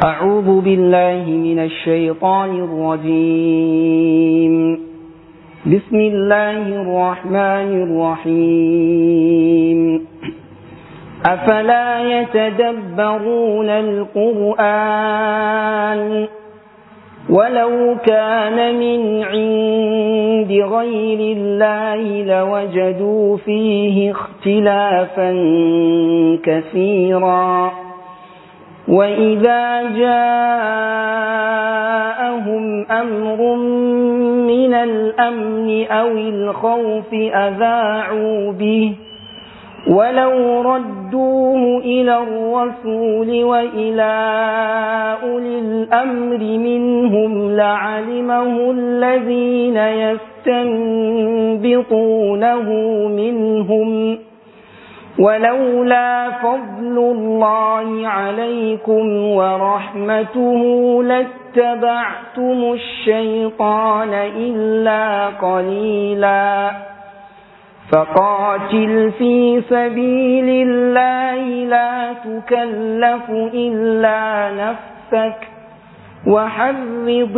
أعوذ بالله من الشيطان الرجيم بسم الله الرحمن الرحيم أفلا يتدبرون القرآن ولو كان من عند غير الله لوجدوا فيه اختلافا كثيرا وإذا جاءهم أمر من الأمن أو الخوف أذاعوا به ولو ردوه إلى الرسول وإلى أولي الأمر منهم لعلمه الذين يستنبطونه منهم ولولا فضل الله عليكم ورحمته لاتبعتم الشيطان إلا قليلا فقاتل في سبيل الله لا تكلف إلا نفسك وحرض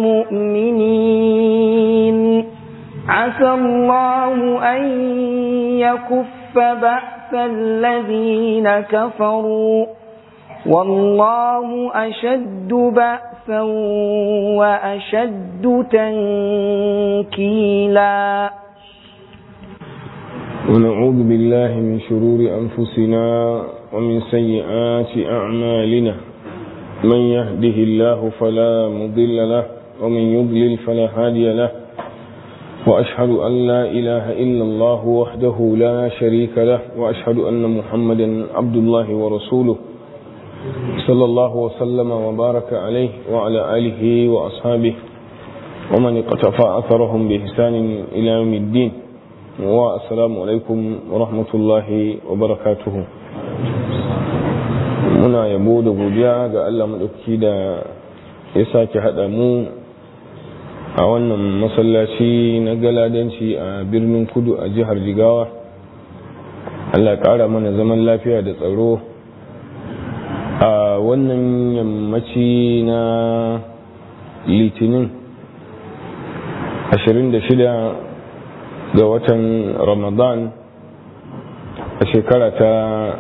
المؤمنين عسى الله أن يكف بأس الذين كفروا والله أشد بأسا وأشد تنكيلا ونعوذ بالله من شرور أنفسنا ومن سيئات أعمالنا من يهده الله فلا مضل له ومن يضلل فلا هادي له وأشهد أن لا إله إلا الله وحده لا شريك له وأشهد أن محمدا عبد الله ورسوله صلى الله وسلم وبارك عليه وعلى آله وأصحابه ومن اقتفى أثرهم بإحسان إلى يوم الدين والسلام عليكم ورحمة الله وبركاته muna yabo da godiya ga Allah maɗauki da ya sake haɗa mu a wannan masallaci na galadanci a birnin kudu a jihar jigawa Allah ƙara mana zaman lafiya da tsaro a wannan yammaci na litinin 26 ga watan ramadan a shekara ta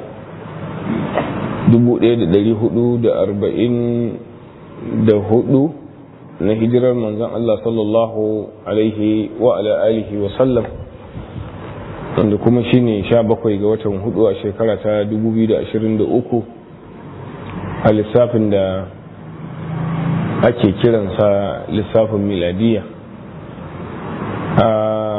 1444 na hijirar manzan Allah sallallahu alaihi wa ala alihi wa sallam wanda kuma shine 17 ga watan hudu a shekara ta 2023 a lissafin da ake kiransa lissafin miladiya a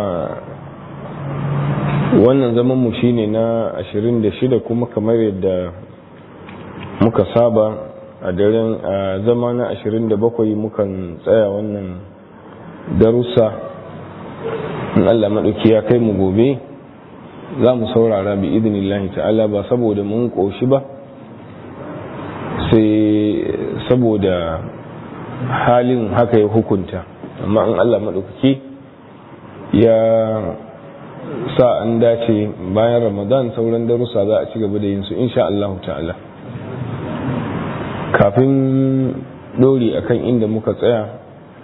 wannan zaman mu shine na 26 kuma kamar yadda muka saba a daren a zama na 27 mukan tsaya wannan darussa in Allah maɗauki ya kai mu gobe za mu saurara bi idinillahi ta'ala ba saboda mun ƙoshi ba sai saboda halin haka ya hukunta amma in Allah maɗauki ya sa an dace bayan ramadan sauran darussa za a ci gaba da yin su insha Allah ta'ala kafin dori akan inda muka tsaya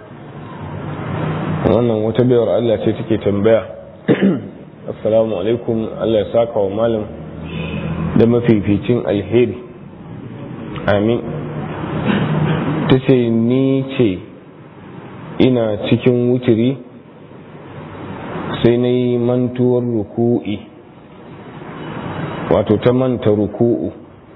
wannan wata bayar Allah ce take tambaya assalamu alaikum Allah ya saka wa malam da mafificin alheri amin ta ce ni ce ina cikin wuturi sai na yi mantuwar ruku'i wato ta manta ruku'u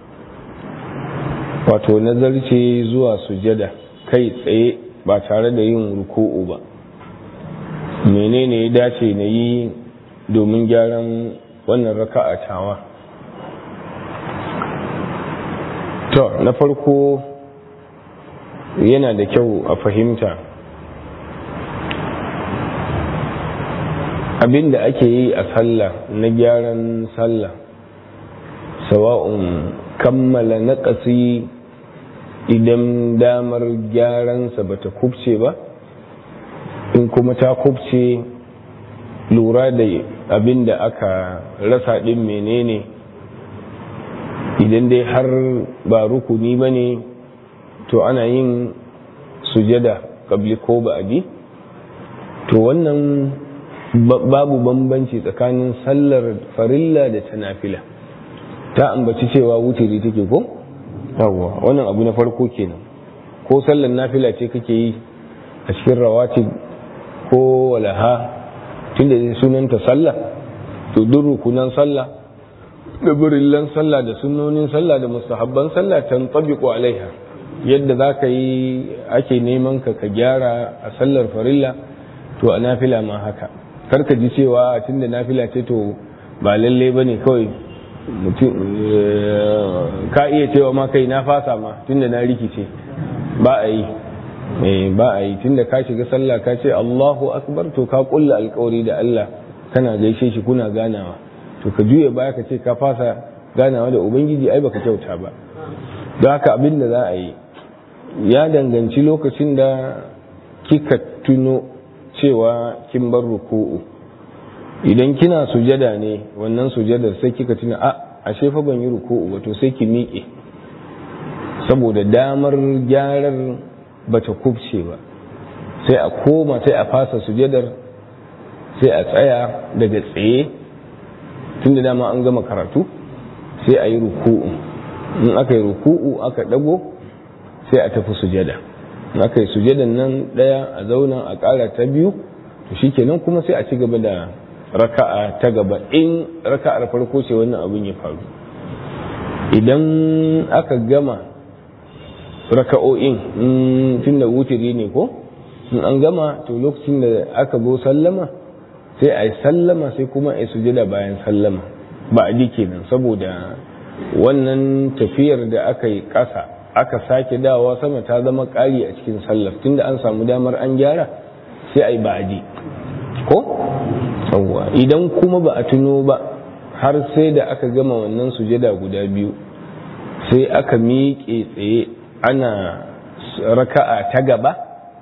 wato nazarce zuwa sujada kai tsaye ba tare da yin ruku'u ba menene ya dace na yi domin gyaran wannan raka'a tawa to na farko yana da kyau a fahimta abin da ake yi a sallah na gyaran sallah sawa'un kammala naƙasi idan damar gyaransa ba ta kubce ba in kuma ta kubce lura da abin da aka rasa ɗin menene idan dai har ba rukuni ba ne to ana yin sujada kabli ko ba'adi to wannan babu bambanci tsakanin sallar farilla da ta nafila ta ambaci cewa wutiri take ko yawwa wannan abu na farko kenan ko sallar nafila ce kake yi a cikin rawatib ko walaha tunda zai sunanta sallah to duk rukunan sallah da burillan sallah da sunnonin sallah da mustahabban sallah tantabiqu alaiha yadda zaka yi ake neman ka ka gyara a sallar farilla to a nafila ma haka karka ji cewa tunda nafila ce to ba lalle bane kawai mutum ka iya cewa ma kai na fasa ma tunda na rikice ba a yi ba a yi tunda ka shiga sallah ka ce Allahu akbar to ka kulla alkawari da Allah kana gaishe shi kuna ganawa to ka juya baya ka ce ka fasa ganawa da ubangiji ai baka kyauta ba don haka abin da za a yi ya danganci lokacin da kika tuno cewa kin bar ruku'u idan kina sujada ne wannan sujadar sai kika tuna a ashe fa ban yi ruku'u ba to sai ki miƙe saboda damar gyarar bata kubce ba sai a koma sai a fasa sujadar sai a tsaya daga tsaye tun da dama an gama karatu sai a yi ruku'u in aka yi ruku'u aka dago sai a tafi sujada in aka yi sujadan nan daya a zauna a ƙara ta biyu to shikenan kuma sai a ci gaba da raka'a ta gaba in raka'ar farko ce wannan abin ya faru idan aka gama raka'o'in tun da wutiri ne ko in an gama to lokacin da aka zo sallama sai a yi sallama sai kuma a yi sujada bayan sallama ba a kenan saboda wannan tafiyar da aka yi ƙasa aka sake dawa sama ta zama ƙari a cikin sallar tunda an samu damar an gyara sai a yi ba'adi ko yawwa idan kuma ba a tuno ba har sai da aka gama wannan sujada guda biyu sai aka miƙe tsaye ana raka'a ta gaba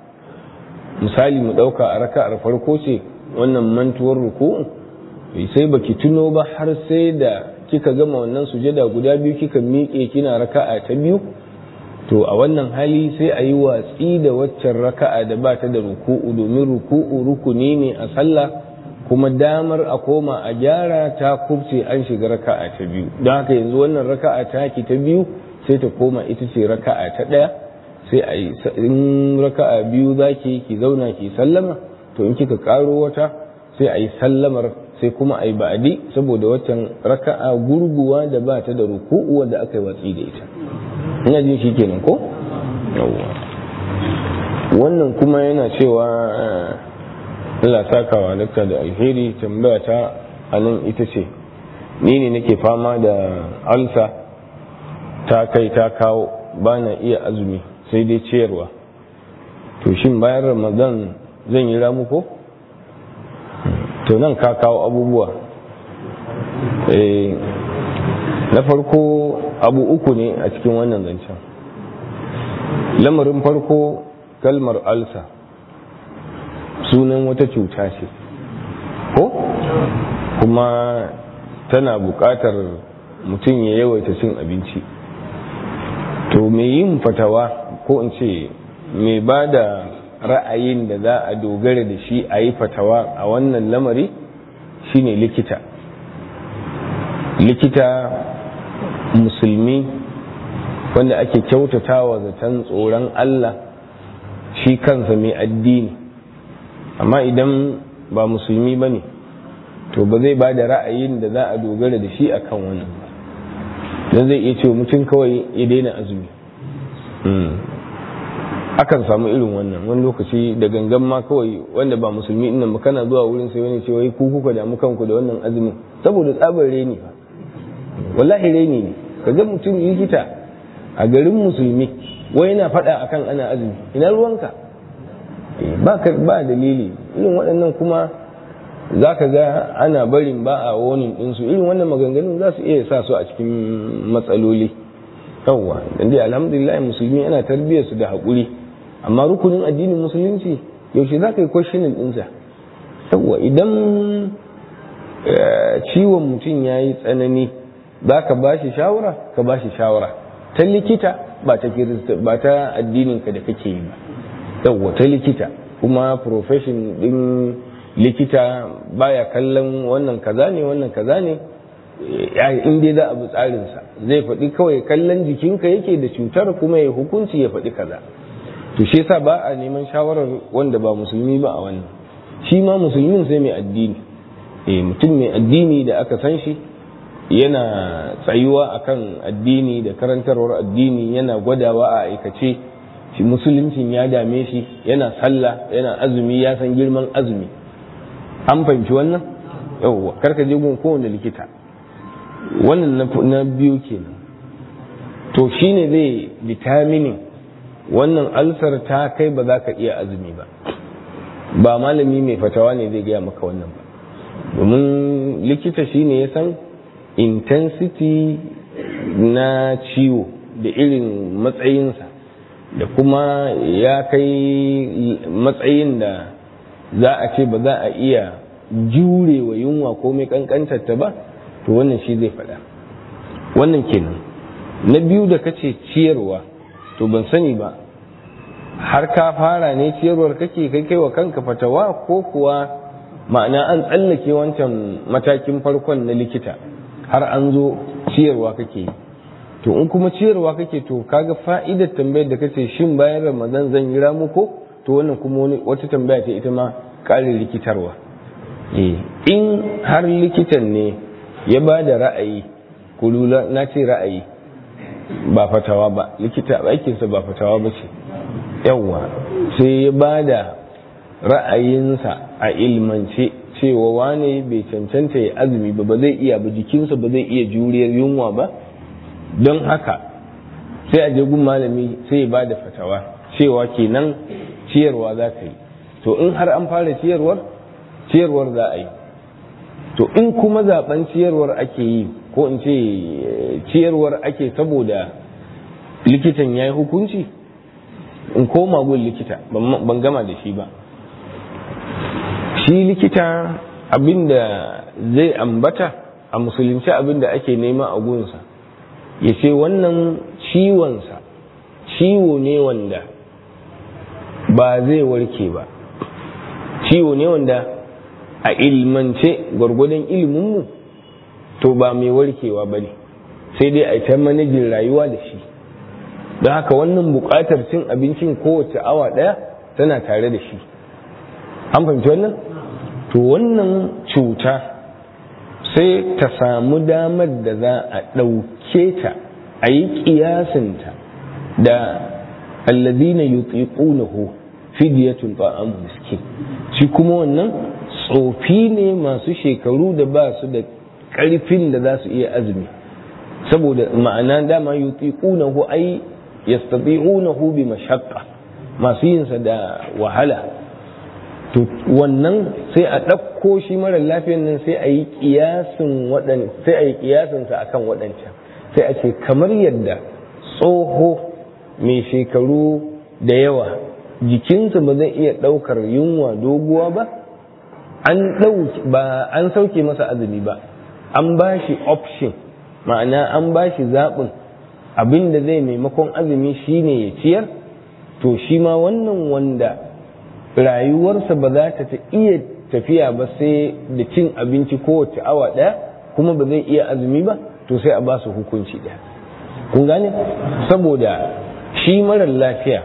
misali mu ɗauka a raka'ar farko ce wannan mantuwar ruku'u sai baki tuno ba har sai da kika gama wannan sujada guda biyu kika miƙe kina raka'a ta biyu to a wannan hali sai a yi watsi da waccan raka'a da ba ta da ruku'u domin ruku'u rukuni ne a sallah kuma damar a koma a gyara ta kubce an shiga raka'a ta biyu don haka yanzu wannan raka'a ta ki ta biyu sai ta koma ita ce raka'a ta ɗaya sai a yi in raka'a biyu za ki ki zauna ki sallama to in kika karo wata sai a yi sallamar sai kuma a yi ba'adi saboda waccan raka'a gurguwa da ba ta da ruku'u wanda aka yi watsi da ita ina jin shi kenan ko yawwa wannan kuma yana cewa Allah sakawa dakta da alheri tambaya ta anan ita ce ni ne nake fama da alsa ta kai ta kawo ba na iya azumi sai dai ciyarwa to shin bayan ramadan zan yi ramu ko to nan ka kawo abubuwa na farko abu uku ne a cikin wannan zancen lamarin farko kalmar alsa sunan wata cuta ce ko kuma tana buƙatar mutum ya yawaita cin abinci to me yin fatawa ko in ce me ba da ra'ayin da za a dogara da shi a yi fatawa a wannan lamari shine likita likita musulmi wanda ake kyautatawa zaton tsoron Allah shi kansa mai addini amma idan ba musulmi ba ne to ba zai ba da ra'ayin da za a dogara da shi a kan wannan ba don zai iya cewa mutum kawai ya daina azumi akan samu irin wannan wani lokaci da gangan ma kawai wanda ba musulmi innan ba kana zuwa wurin sai wani cewa ku kuka damu kanku da wannan azumin saboda tsabar reni fa wallahi reni ne kaga mutum likita a garin musulmi wai yana faɗa akan ana azumi ina ruwanka ba ka ba dalili irin waɗannan kuma za ka ga ana barin ba a wonin ɗinsu irin wannan maganganun za su iya sa su a cikin matsaloli yawwa dan dai alhamdulillah musulmi ana tarbiyyar su da haƙuri amma rukunin addinin musulunci yaushe za ka yi questioning ɗinsa yawwa idan ciwon mutum ya yi tsanani za ka ba shi shawara ka ba shi shawara ta likita ba ta kirista ba ta addininka da kake yi ba yawwa ta likita kuma profession din likita baya kallon wannan kaza ne wannan kaza ne in dai za a bi tsarinsa zai faɗi kawai kallon jikinka yake da cutar kuma ya hukunci ya faɗi kaza to shi yasa ba a neman shawarar wanda ba musulmi ba a wannan shi ma musulmin sai mai addini eh mutum mai addini da aka san shi yana tsayuwa akan addini da karantarwar addini yana gwadawa a aikace shi musuluncin ya dame shi yana sallah yana azumi ya san girman azumi an fahimci wannan yawwa karka je gun kowane likita wannan na biyu kenan to shine zai determining wannan alsar ta kai ba za ka iya azumi ba ba malami mai fatawa ne zai gaya maka wannan ba domin likita shine ya san intensity na ciwo da irin matsayinsa da kuma ya kai matsayin da za a ce ba za a iya jure wa yunwa ko mai kankantarta ba to wannan shi zai faɗa wannan kenan na biyu da kace ciyarwa to ban sani ba har ka fara ne ciyarwar kake kai kai wa kanka fatawa ko kuwa ma'ana an tsallake wancan matakin farkon na likita har an zo ciyarwa kake yi to in kuma ciyarwa kake to kaga fa'idar tambayar da kace shin bayan ramadan zan yi ramuko to wannan kuma wata tambaya ce ita ma ƙarin likitarwa in har likitan ne ya ba da ra'ayi kulula na ce ra'ayi ba fatawa ba likita aikinsa ba fatawa ba ce yawwa sai ya ba da ra'ayinsa a ilmance cewa wane bai cancanta ya azumi ba ba zai iya ba jikinsa ba zai iya juriyar yunwa ba don haka sai a gun malami sai ya ba da fatawa cewa kenan ciyarwa za ka yi to in har an fara ciyarwar ciyarwar za a yi to in kuma zaben ciyarwar ake yi ko in ce ciyarwar ake saboda likitan ya yi hukunci in koma gun likita ban gama da shi ba shi likita abinda zai ambata a musulunci abinda ake nema a gunsa ya ce wannan ciwonsa ciwo ne wanda ba zai warke ba ciwo ne wanda a ilmance gwargwadon iliminmu to ba mai warkewa ba ne sai dai a ta manajin rayuwa da shi don haka wannan buƙatar cin abincin kowace awa ɗaya tana tare da shi an fahimci wannan to wannan cuta sai ta samu damar da za a ɗauke ta a yi ƙiyasinta da alladina yutiqunahu fidyatun ta'am miskin shi kuma wannan tsofi ne masu shekaru da ba su da ƙarfin da za su iya azumi saboda ma'ana dama yutiqunahu ai yastati'unahu bi mashaqqa masu yinsa da wahala to wannan sai a ɗauko shi mara lafiyan nan sai a yi kiyasin waɗan sai a yi kiyasin sa akan waɗancan sai a ce kamar yadda tsoho mai shekaru da yawa jikinsa ba zai iya ɗaukar yunwa doguwa ba an ba an sauke masa azumi ba an ba shi option ma'ana an ba shi zaɓin abin da zai maimakon azumi shine ya ciyar to shi ma wannan wanda rayuwarsa ba za ta iya tafiya ba sai da cin abinci kowace awa ɗaya kuma ba zai iya azumi ba to sai a ba su hukunci ɗaya kun gane saboda shi marar lafiya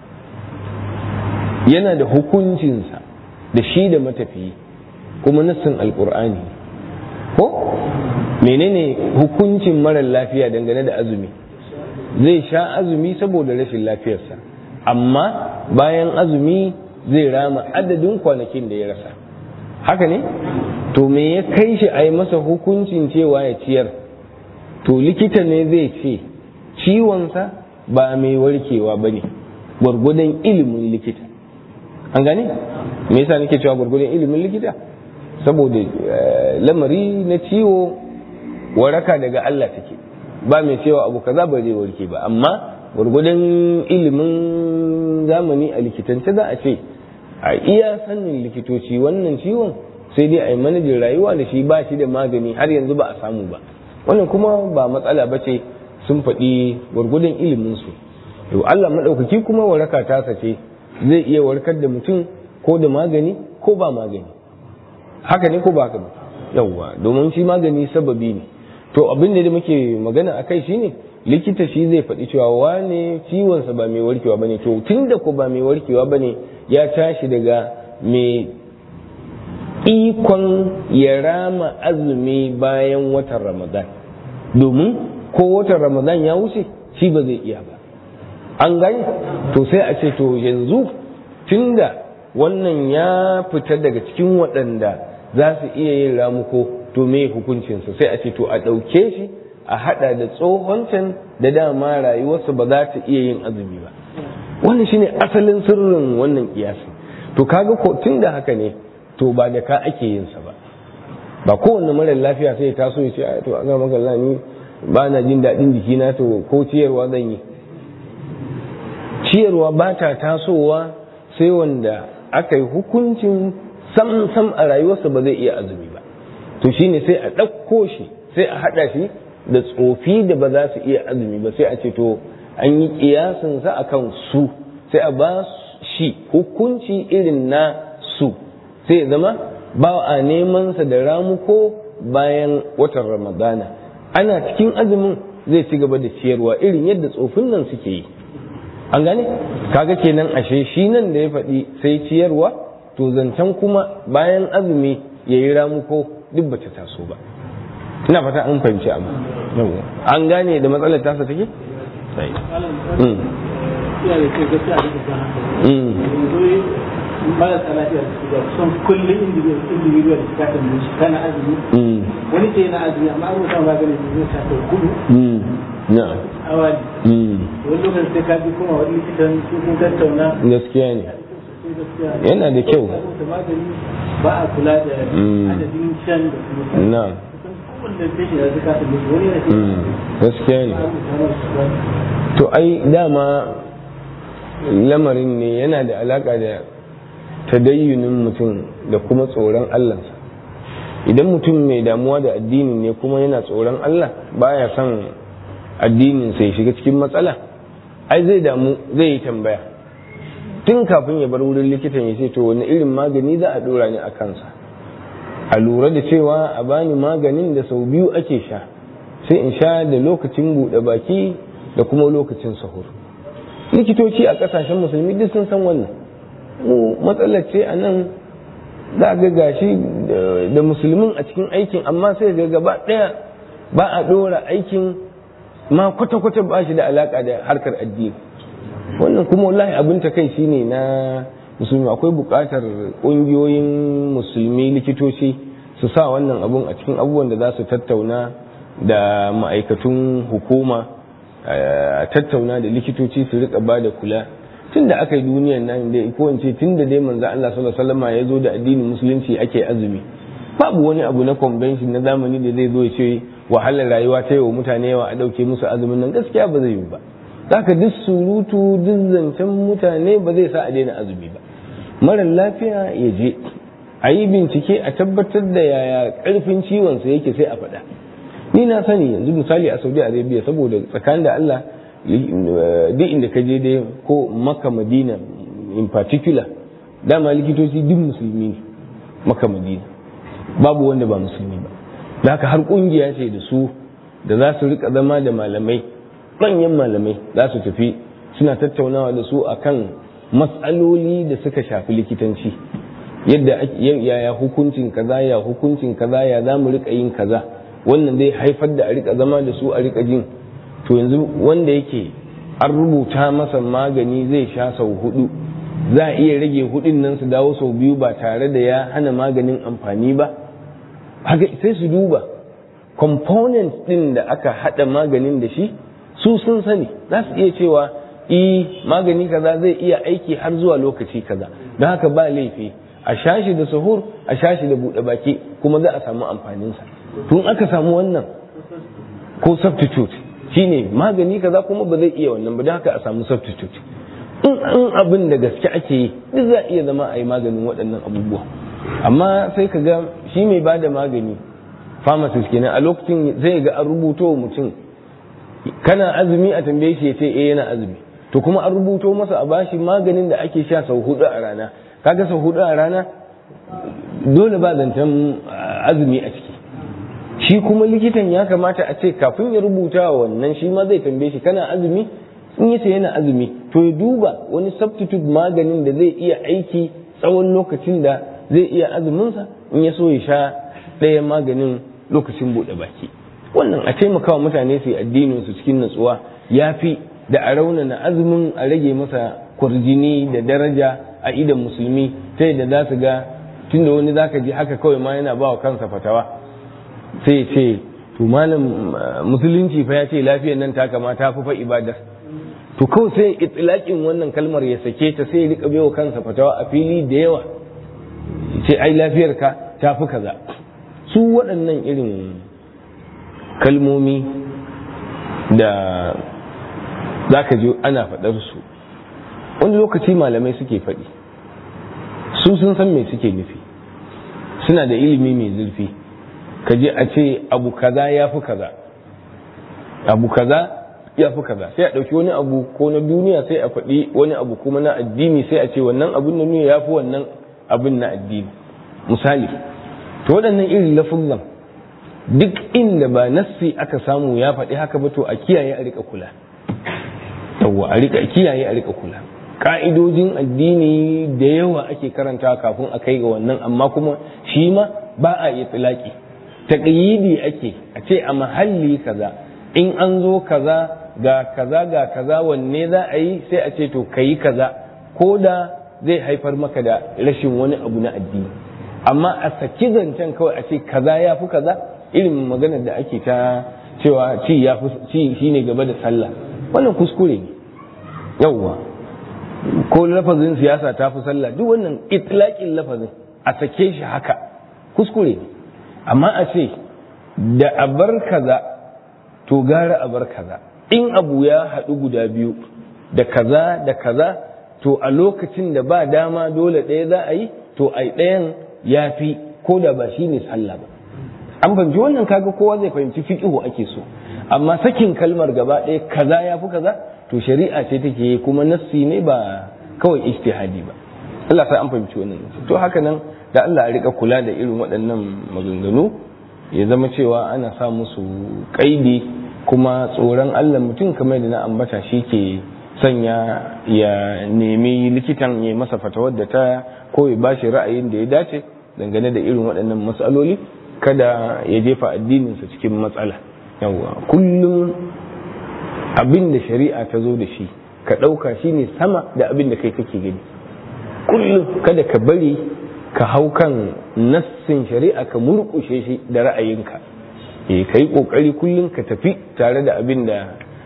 yana da hukuncinsa da shi da matafiyi kuma nassin alkur'ani ko menene hukuncin marar lafiya dangane da azumi zai sha azumi saboda rashin lafiyarsa amma bayan azumi zai rama adadin kwanakin da ya rasa haka ne to me ya kai shi a yi masa hukuncin cewa ya ciyar to likita ne zai ce ciwonsa ba mai warkewa ba ne gwargwadon ilimin likita an gane me yasa nake cewa gwargwadon ilimin likita saboda lamari na ciwo waraka daga Allah take ba mai cewa abu kaza ba zai warke ba amma gwargwadon ilimin zamani a likitance za a ce a iya sannin likitoci wannan ciwon sai dai a yi manajin rayuwa da shi ba shi da magani har yanzu ba a samu ba wannan kuma ba matsala ba ce sun faɗi gwargwadon iliminsu to Allah maɗaukaki kuma waraka ta sace zai iya warkar da mutum ko da magani ko ba magani haka ne ko ba haka ba yawwa domin shi magani sababi ne to abin da muke magana a kai shine likita shi zai faɗi cewa wane ciwonsa ba mai warkewa bane to tun da ko ba mai warkewa bane ya tashi daga mai ikon ya rama azumi bayan watan ramadan domin ko watan ramadan ya wuce shi ba zai iya ba an gani to sai a ce to yanzu tunda wannan ya fita daga cikin waɗanda za su iya yin ramuko to me hukuncinsa sai a ce to a ɗauke shi a haɗa da tsohon can da dama rayuwarsa ba za ta iya yin azumi ba wannan shine asalin sirrin wannan kiyasi to kaga ko tun da haka ne to ba da ka ake yin sa ba ba kowanne mara lafiya sai ya taso ya ce to a ga maka ni ba na jin daɗin jikina to ko ciyarwa zan yi ciyarwa ba ta tasowa sai wanda aka yi hukuncin sam sam a rayuwarsa ba zai iya azumi ba to shine sai a ɗauko shi sai a haɗa shi da tsofi da ba za su iya azumi ba sai a ce to an yi kiyasin sa akan su sai a ba shi hukunci irin na su sai ya zama ba a neman sa da ramuko bayan watan ramadana ana cikin azumin zai ci gaba da ciyarwa irin yadda tsofin nan suke yi an gane kaga kenan ashe shi nan da ya faɗi sai ciyarwa to zancen kuma bayan azumi ya yi ramuko duk bata taso ba ina fata an fahimci abu an gane da matsalar tasa take marasa lafiya da suka son kullum individual da suka kan shi kana azumi wani ce na azumi amma an mutum ba gane zai sa ta gudu na awali wani lokacin sai ka bi kuma wani likitan su kun tattauna gaskiya ne yana da kyau ba a kula da adadin shan da kuma na wanda sai shi da suka kan shi wani yana gaskiya ne to ai dama lamarin ne yana da alaka da tadayyunin mutum da kuma tsoron Allahnsa idan mutum mai damuwa da addini ne kuma yana tsoron Allah baya son addinin sai shiga cikin matsala ai zai damu zai yi tambaya tun kafin ya bar wurin likitan ya ce to wani irin magani za a dora ni a kansa a lura da cewa a bani maganin da sau biyu ake sha sai in sha da lokacin buɗe baki da kuma lokacin sahur likitoci a ƙasashen musulmi duk sun san wannan mu matsalar ce a nan za ga gashi da musulmin a cikin aikin amma sai ga gaba ɗaya ba a ɗora aikin ma kwata-kwata ba shi da alaƙa da harkar addini wannan kuma wallahi abin ta kai shine na musulmi akwai buƙatar ƙungiyoyin musulmi likitoci su sa wannan abun a cikin abubuwan da za su tattauna da ma'aikatun hukuma a tattauna da likitoci su rika ba da kula tun da aka yi duniyan nan da ko in ce tun da dai manzo Allah sallallahu alaihi wasallam ya zo da addinin musulunci ake azumi babu wani abu na convention na zamani da zai zo ya ce wahalar rayuwa ta yi wa mutane yawa a dauke musu azumin nan gaskiya ba zai yi ba zaka duk surutu duk zancen mutane ba zai sa a daina azumi ba mara lafiya ya je a yi bincike a tabbatar da yaya karfin ciwon sa yake sai a faɗa ni na sani yanzu misali a saudi arabia saboda tsakanin da allah duk inda ka je dai ko maka madina in particular dama likitoci duk musulmi ne maka madina babu wanda ba musulmi ba da haka har kungiya ce da su da za su rika zama da malamai manyan malamai za su tafi suna tattaunawa da su akan matsaloli da suka shafi likitanci yadda yaya hukuncin kaza ya hukuncin kaza ya za mu rika yin kaza wannan zai haifar da a rika zama da su a rika jin to yanzu wanda yake an rubuta masa magani zai sha sau hudu za a iya rage hudun nan su dawo sau biyu ba tare da ya hana maganin amfani ba haka sai su duba components din da aka hada maganin da shi su sun sani za su iya cewa i magani kaza zai iya aiki har zuwa lokaci kaza don haka ba laifi a shashi da sahur a shashi da buɗe baki kuma za a samu amfaninsa tun aka samu wannan ko substitute shine magani kaza kuma ba zai iya wannan ba don haka a samu substitute in an abin da gaske ake yi duk za iya zama a yi maganin waɗannan abubuwa amma sai ka ga shi mai ba da magani pharmacist kenan a lokacin zai ga an rubuto wa mutum kana azumi a tambaye shi ya ce eh yana azumi to kuma an rubuto masa a bashi maganin da ake sha sau hudu a rana kaga sau hudu a rana dole ba zancen azumi a ciki shi kuma likitan ya kamata a ce kafin ya rubuta wannan shi ma zai tambaye shi kana azumi in yace yana azumi to ya duba wani substitute maganin da zai iya aiki tsawon lokacin da zai iya azuminsa in ya so ya sha ɗaya maganin lokacin buɗe baki wannan a taimakawa mutane su yi addinin su cikin natsuwa ya fi da a raunana azumin a rage masa kwarjini da daraja a idan musulmi ta yadda za su ga tunda wani zaka ji haka kawai ma yana ba wa kansa fatawa sai ya ce to malam musulunci fa ya ce lafiyar nan ta kamata fi fa ibadar to kawai sai itilakin wannan kalmar ya sake ta sai ya rika baiwa kansa fatawa a fili da yawa ce ai lafiyar ka ta fi kaza su waɗannan irin kalmomi da za ka ji ana faɗar su wani lokaci malamai suke faɗi su sun san me suke nufi suna da ilimi mai zurfi ka je a ce abu kaza ya fi kaza abu kaza ya fi kaza sai a ɗauki wani abu ko na duniya sai a faɗi wani abu kuma na addini sai a ce wannan abin na duniya ya fi wannan abin na addini misali to waɗannan irin lafuzan duk inda ba nassi aka samu ya faɗi haka ba to a kiyaye a rika kula yawwa a rika kiyaye a rika kula ka'idojin addini da yawa ake karanta kafin a kai ga wannan amma kuma shi ma ba a yi tsilaki taƙayyidi ake a ce a mahalli kaza in an zo kaza ga kaza ga kaza wanne za a yi sai a ce to ka yi kaza ko da zai haifar maka da rashin wani abu na addini amma a saki zancen kawai a ce kaza ya fi kaza irin maganar da ake ta cewa ci ya fi ci shine gaba da sallah wannan kuskure ne yawwa ko lafazin siyasa ta fi sallah duk wannan itlaqin lafazin a sake shi haka kuskure ne amma a ce da a bar kaza to gara a bar kaza in abu ya haɗu guda biyu da kaza da kaza to a lokacin da ba dama dole ɗaya za a yi to ai ɗayan ya fi ko da ba shi ne sallah ba an fahimci wannan kaga kowa zai fahimci fiƙihu ake so amma sakin kalmar gaba ɗaya kaza ya fi kaza to shari'a ce take yi kuma nassi ne ba kawai ijtihadi ba Allah sai an fahimci wannan to haka nan da Allah a rika kula da irin waɗannan maganganu ya zama cewa ana sa musu kaidi kuma tsoron Allah mutum kamar da na ambata shi ke sanya ya nemi likitan ya masa fatawar da ta ko ya bashi ra'ayin da ya dace dangane da irin waɗannan matsaloli kada ya jefa addininsa cikin matsala yawa kullum abin da shari'a ta zo da shi ka ɗauka shi ne sama da abin da kai kake gani kullum kada ka bari ka hau kan nassin shari'a ka murƙushe shi da ra'ayinka e ka yi ƙoƙari kullum ka tafi tare da abin da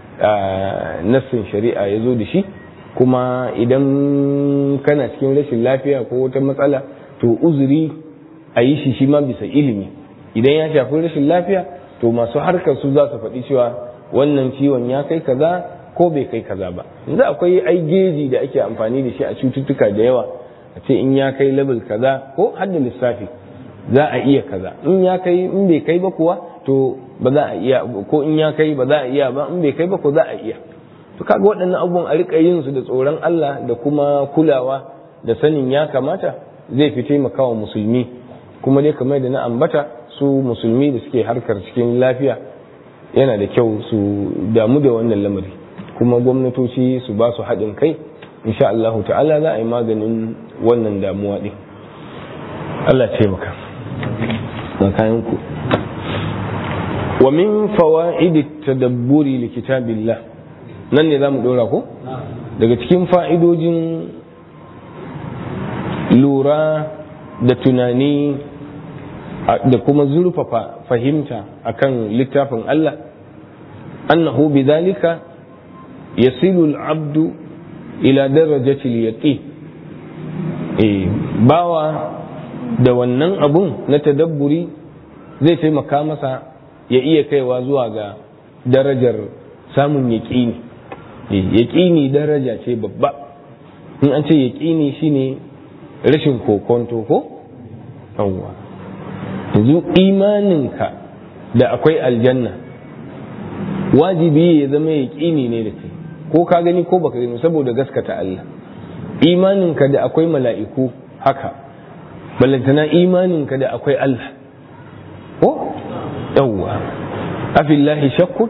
nassin shari'a ya zo da shi kuma idan kana cikin rashin lafiya ko wata matsala to uzuri a yi shi shi ma bisa ilimi idan ya shafi rashin lafiya to masu harkar su za su faɗi cewa wannan ciwon ya kai kaza ko bai kai kaza ba yanzu akwai ai geji da ake amfani da shi a cututtuka da yawa a ce in ya kai level kaza ko har da lissafi za a iya kaza in ya kai in bai kai ba kuwa to ba za a iya ko in ya kai ba za a iya ba in bai kai ba ko za a iya to kaga waɗannan abubuwan a rika yin su da tsoron Allah da kuma kulawa da sanin ya kamata zai fi taimakawa musulmi kuma dai kamar da na ambata su musulmi da suke harkar cikin lafiya yana da kyau su damu da wannan lamari kuma gwamnatoci su ba su haɗin kai insha Allah ta'ala za a yi maganin wannan damuwa ɗin Allah ce maka na kayan ku wa min fawaidi tadabburi li kitabillah nan ne zamu dora ko daga cikin fa'idojin lura da tunani da kuma zurfafa fahimta akan littafin Allah annahu bidhalika yasilu al-abdu ila darajati al-yaqin eh bawa da wannan abun na tadabburi zai taimaka masa ya iya kaiwa zuwa ga darajar samun yaƙini yaƙini daraja ce babba in an ce yaƙini shine rashin kokonto ko yawwa yanzu imaninka da akwai aljanna wajibi ya zama yaƙini ne da kai ko ka gani ko baka gani saboda gaskata Allah imaninka da akwai mala'iku haka ballantana imaninka da akwai Allah ko yawwa afillahi shakkun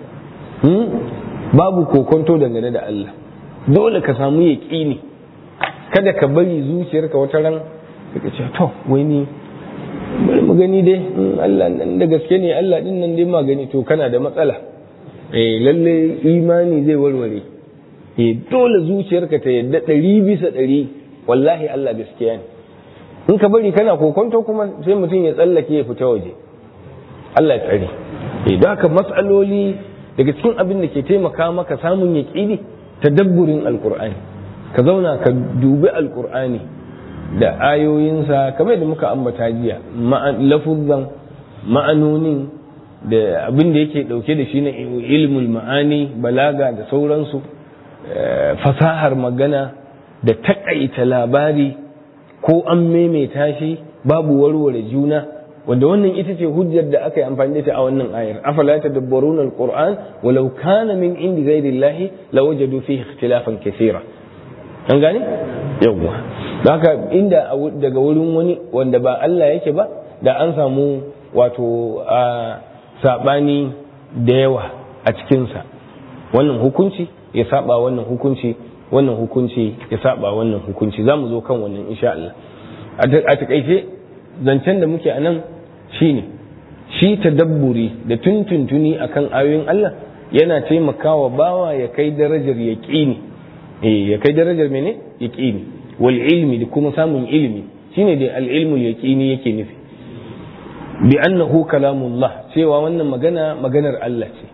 babu kokonto dangane da Allah dole ka samu yaƙini kada ka bari zuciyarka wata ran ka ce to wai ni bari mu gani dai Allah nan da gaske ne Allah din nan dai ma gani to kana da matsala eh lalle imani zai warware eh dole zuciyarka ta yadda ɗari bisa ɗari wallahi Allah gaskiya ne in ka bari kana kokonto kuma sai mutum ya tsallake ya fita waje Allah ya tsare eh da haka matsaloli daga cikin abin da ke taimaka maka samun yaƙini tadabburin alqur'ani ka zauna ka dubi alqur'ani da ayoyinsa kamar da muka ambata jiya lafuzan ma'anonin da abin da yake dauke da shi na ilmul ma'ani balaga da sauransu fasahar magana da takaita labari ko an maimaita shi babu warware juna wanda wannan ita ce hujjar da aka yi amfani da ita a wannan ayar afala tadabbaruna alquran walau kana min indi ghairillahi lawajadu fihi ikhtilafan kaseera an gane yawwa haka inda daga wurin wani wanda ba Allah yake ba da an samu wato a sabani da yawa a cikinsa wannan hukunci ya saba wannan hukunci wannan hukunci ya saba wannan hukunci za mu zo kan wannan insha Allah a takaice zancen da muke a nan shine shi tadabburi da tuntuntuni akan ayoyin Allah yana taimakawa bawa ya kai darajar yaqini eh ya kai darajar mene yaqini wal ilmi da kuma samun ilimi shine da al ilmul yaqini yake nufi bi annahu kalamullah cewa wannan magana maganar Allah ce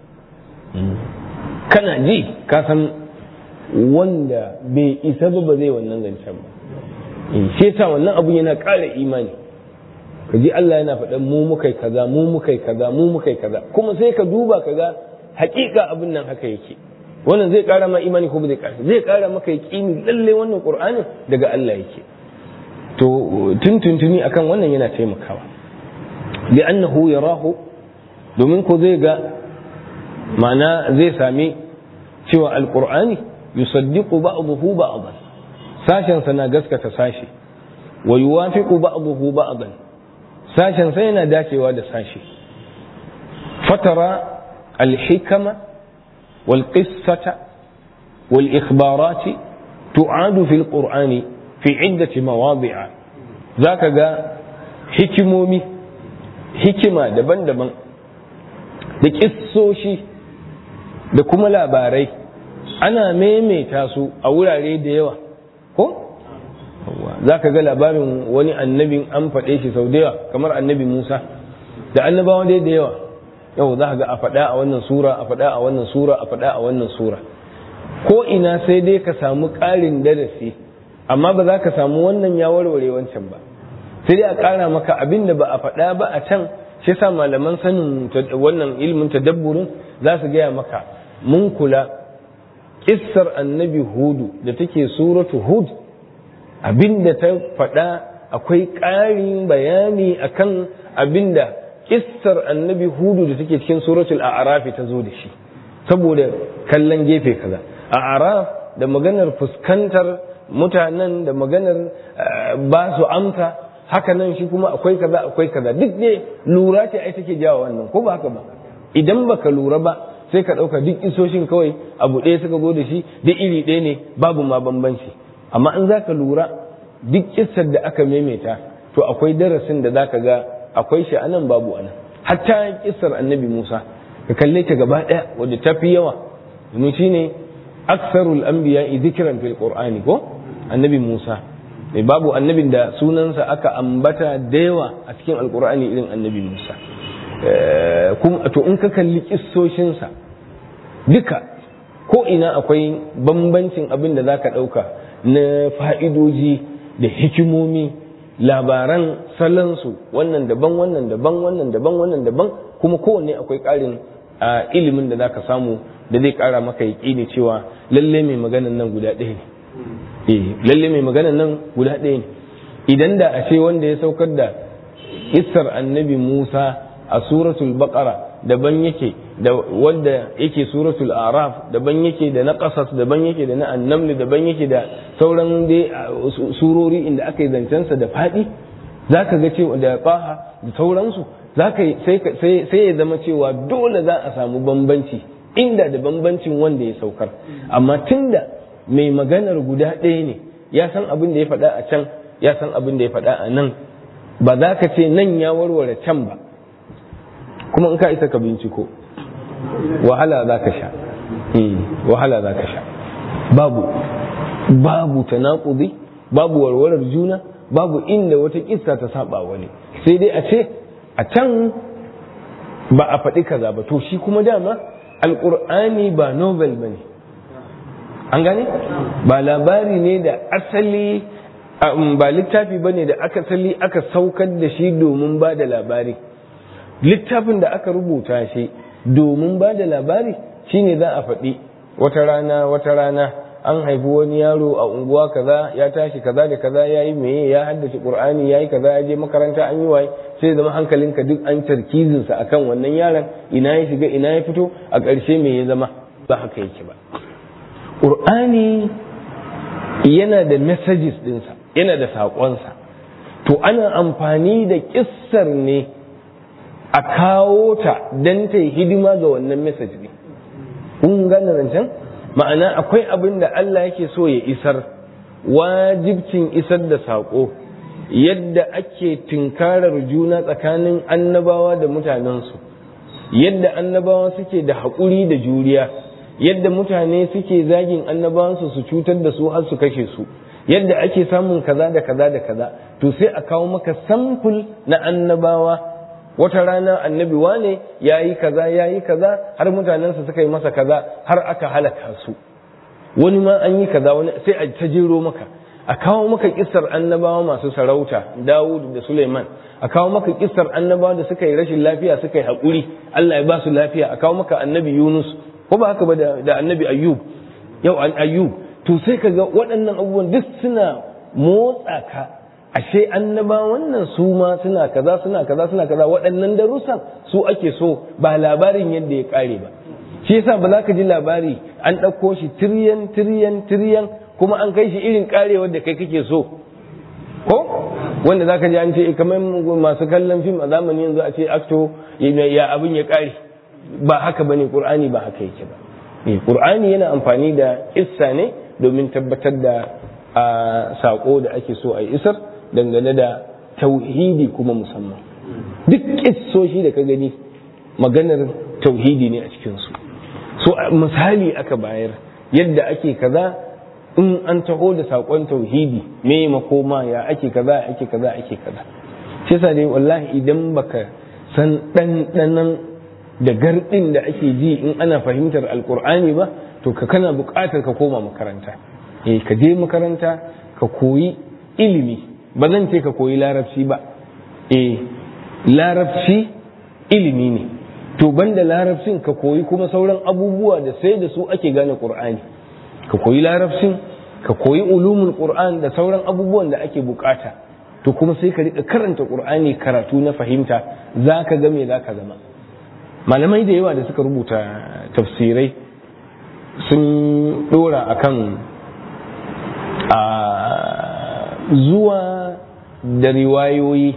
kana ji ka san wanda bai isa ba ba zai wannan zancen ba shi yasa wannan abun yana ƙara imani ka ji Allah yana faɗan mu mukai kaza mu mukai kaza mu mukai kaza kuma sai ka duba ka ga hakika abin nan haka yake wannan zai ƙara ma imani ko ba zai ƙara zai ƙara maka yaƙini lalle wannan qur'anin daga Allah yake to tuntuntuni akan wannan yana taimakawa li'annahu yarahu domin ko zai ga ma'ana zai sami cewa alqur'ani yusaddiqu ba'dahu ba'dan sashen sa na gaskata sashi wa yuwafiqu ba'dahu ba'dan sashen sa yana dacewa da sashi fatara alhikama wal qissata wal ikhbarati tu'adu fil qur'ani fi iddati mawadi'a zaka ga hikimomi hikima daban-daban da kissoshi da kuma labarai ana maimaita su a wurare da yawa ko za ka ga labarin wani annabin an faɗe shi sau da yawa kamar annabi musa da annabawa dai da yawa yau za ka ga a faɗa a wannan sura a faɗa a wannan sura a faɗa a wannan sura ko ina sai dai ka samu ƙarin darasi amma ba za ka samu wannan ya warware wancan ba sai dai a ƙara maka abin da ba a faɗa ba a can shi sa malaman sanin wannan ilimin tadabburin za su gaya maka mun kula kissar annabi hudu da take suratu hud abinda ta faɗa akwai ƙarin bayani akan abinda kissar annabi hudu da take cikin suratul a'rafi ta zo da shi saboda kallon gefe kaza a'raf da maganar fuskantar mutanen da maganar ba su amsa haka nan shi kuma akwai kaza akwai kaza duk ne lura ce ai take jawo wannan ko ba haka ba idan baka lura ba sai ka ɗauka duk isoshin kawai abu ɗaya suka zo da shi duk iri ɗaya ne babu ma bambanci amma in za ka lura duk kissar da aka maimaita to akwai darasin da za ka ga akwai shi anan babu anan hatta kissar annabi musa ka kalle ta gaba ɗaya wadda ta fi yawa domin shine aksarul anbiya dhikran fil qur'ani ko annabi musa mai babu annabin da sunansa aka ambata da yawa a cikin alqur'ani irin annabi musa to in ka kalli kissoshinsa duka ko ina akwai bambancin abin da za ka ɗauka na fa'idoji da hikimomi labaran salansu wannan daban wannan daban wannan daban wannan daban kuma kowanne akwai ƙarin ilimin da za ka samu da zai ƙara maka yaƙini cewa lalle mai maganan nan guda ɗaya ne lalle mai maganan nan guda ɗaya ne idan da a ce wanda ya saukar da kissar annabi musa a suratul baqara daban yake da wanda yake suratul araf daban yake da na qasas daban yake da na annaml daban yake da sauran dai surori inda aka yi zancensa da faɗi za ka ga cewa da ƙaha da sauransu sai ya zama cewa dole za a samu bambanci inda da bambancin wanda ya saukar amma tunda mai maganar guda ɗaya ne ya san abin da ya faɗa a can ya san abin da ya faɗa a nan ba za ka ce nan ya warware can ba kuma in ka isa ka binciko wahala za ka sha wahala za ka sha babu babu tanaƙudi babu warwarar juna babu inda wata kissa ta saba wani sai dai a ce a can ba a faɗi kaza ba to shi kuma dama alƙur'ani ba novel ba ne an gane ba labari ne da asali ba littafi ba ne da aka asali aka saukar da shi domin ba da labari littafin da aka rubuta shi domin ba da labari shine za a faɗi wata rana wata rana an haifi wani yaro a unguwa kaza ya tashi kaza da kaza ya yi meye ya haddace qur'ani ya yi kaza ya je makaranta an yi waye sai zama hankalinka duk an tarkizinsa akan wannan yaron ina ya shiga ina ya fito a ƙarshe me ya zama ba haka yake ba qur'ani yana da messages ɗinsa yana da saƙonsa to ana amfani da kissar ne a kawo ta don ta yi hidima ga wannan message ne kun gane rancen ma'ana akwai abin da Allah yake so ya isar wajibcin isar da saƙo yadda ake tinkarar juna tsakanin annabawa da mutanensu yadda annabawa suke da haƙuri da juriya yadda mutane suke zagin annabawansu su cutar da su har su kashe su yadda ake samun kaza da kaza da kaza to sai a kawo maka samful na annabawa wata rana annabi wane ya yi kaza ya yi kaza har mutanensa suka yi masa kaza har aka halaka su wani ma an yi kaza wani sai a ta jero maka a kawo maka kissar annabawa masu sarauta dawud da suleiman a kawo maka kissar annabawa da suka yi rashin lafiya suka yi haƙuri allah ya ba su lafiya a kawo maka annabi yunus ko ba haka ba da annabi ayyub yau an ayyub to sai ka ga waɗannan abubuwan duk suna motsa ka ashe annaba wannan su ma suna kaza suna kaza suna kaza waɗannan darussan su ake so ba labarin yadda ya ƙare ba shi yasa ba za ka ji labari an ɗauko shi tiryan tiryan tiryan kuma an kai shi irin ƙarewar da kai kake so ko wanda za ka ji an ce kamar masu kallon fim a zamani yanzu a ce acto ya abin ya ƙare ba haka bane qur'ani ba haka yake ba qur'ani yana amfani da issa ne domin tabbatar da a sako da ake so a isar dangane da tauhidi kuma musamman duk kissoshi da ka gani maganar tauhidi ne a cikinsu so misali aka bayar yadda ake kaza in an taho da sakon tauhidi me makoma ya ake kaza ake kaza ake kaza shi yasa dai wallahi idan baka san ɗanɗanan da garɗin da ake ji in ana fahimtar alkur'ani ba to ka kana buƙatar ka koma makaranta eh ka je makaranta ka koyi ilimi ba zan ce ka koyi larabci ba eh larabci ilimi ne to banda larabcin ka koyi kuma sauran abubuwa da sai da su ake gane qur'ani ka koyi larabcin ka koyi ulumul qur'an da sauran abubuwan da ake bukata to kuma sai ka rika karanta qur'ani karatu na fahimta zaka ga me zaka zama malamai da yawa da suka rubuta tafsirai sun dora akan a zuwa da riwayoyi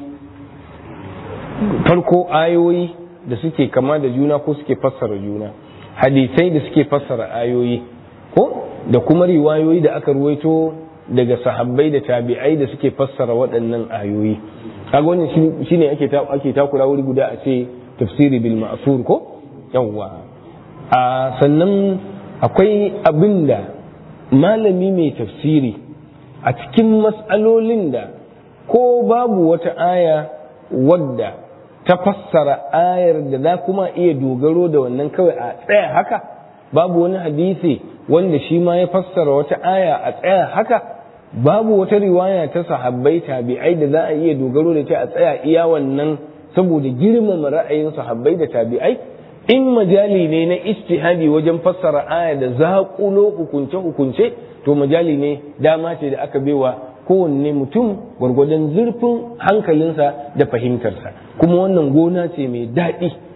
farko ayoyi da suke kama da juna ko suke fassara juna hadisai da suke fassara ayoyi ko da kuma riwayoyi da aka ruwaito daga sahabbai da tabi'ai da suke fassara waɗannan ayoyi kaga wannan shine ake ake takura wuri guda a ce tafsiri bil ma'thur ko yawwa a sannan akwai abinda malami mai tafsiri a cikin mas'alolin da ko babu wata aya wadda ta fassara ayar da za kuma iya dogaro da wannan kawai a tsaya haka babu wani hadisi wanda shi ma ya fassara wata aya a tsaya haka babu wata riwaya ta sahabbai tabi'ai da za a iya dogaro da ta a tsaya iya wannan saboda girmama ra'ayin sahabbai da tabi'ai in majali ne na istihadi wajen fassara aya da zaƙulo hukunce-hukunce to majali ne dama ce da aka baiwa kowanne mutum gwargwadon zurfin hankalinsa da fahimtarsa kuma wannan gona ce mai daɗi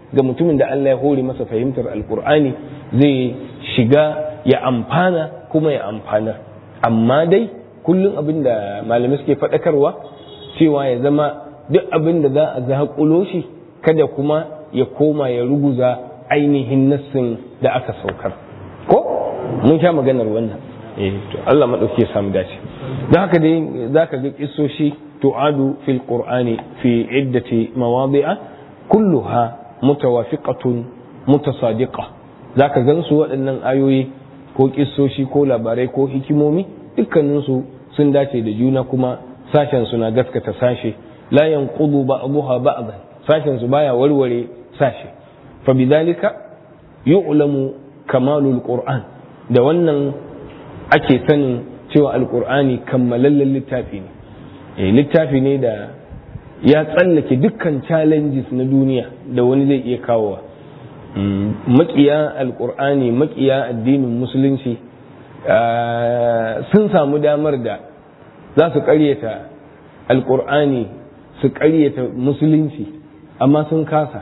ga mutumin da Allah ya hore masa fahimtar alkur'ani zai shiga ya amfana kuma ya amfana amma dai kullum abin da malamai suke faɗakarwa cewa ya zama duk abin da za a zaƙulo shi kada kuma ya koma ya ruguza ainihin nassin da aka saukar ko mun sha maganar wannan eh to Allah madauki ya samu dace don haka dai zaka ga kissoshi tu'adu fil qur'ani fi iddati mawadi'a kulluha mutawafiqatun mutasadiqa zaka gansu waɗannan ayoyi ko kissoshi ko labarai ko hikimomi dukkaninsu sun dace da juna kuma sashen suna gaskata sashe la yanqudu ba'daha ba'dan sashen su baya warware sashe fa bidhalika yu'lamu kamalul qur'an da wannan ake sanin cewa alqur'ani kammalallen littafi ne eh littafi ne da ya tsallake dukkan challenges na duniya da wani zai iya kawowa makiya alqur'ani makiya addinin musulunci sun samu damar da za su karyata alkur'ani su karyata musulunci amma sun kasa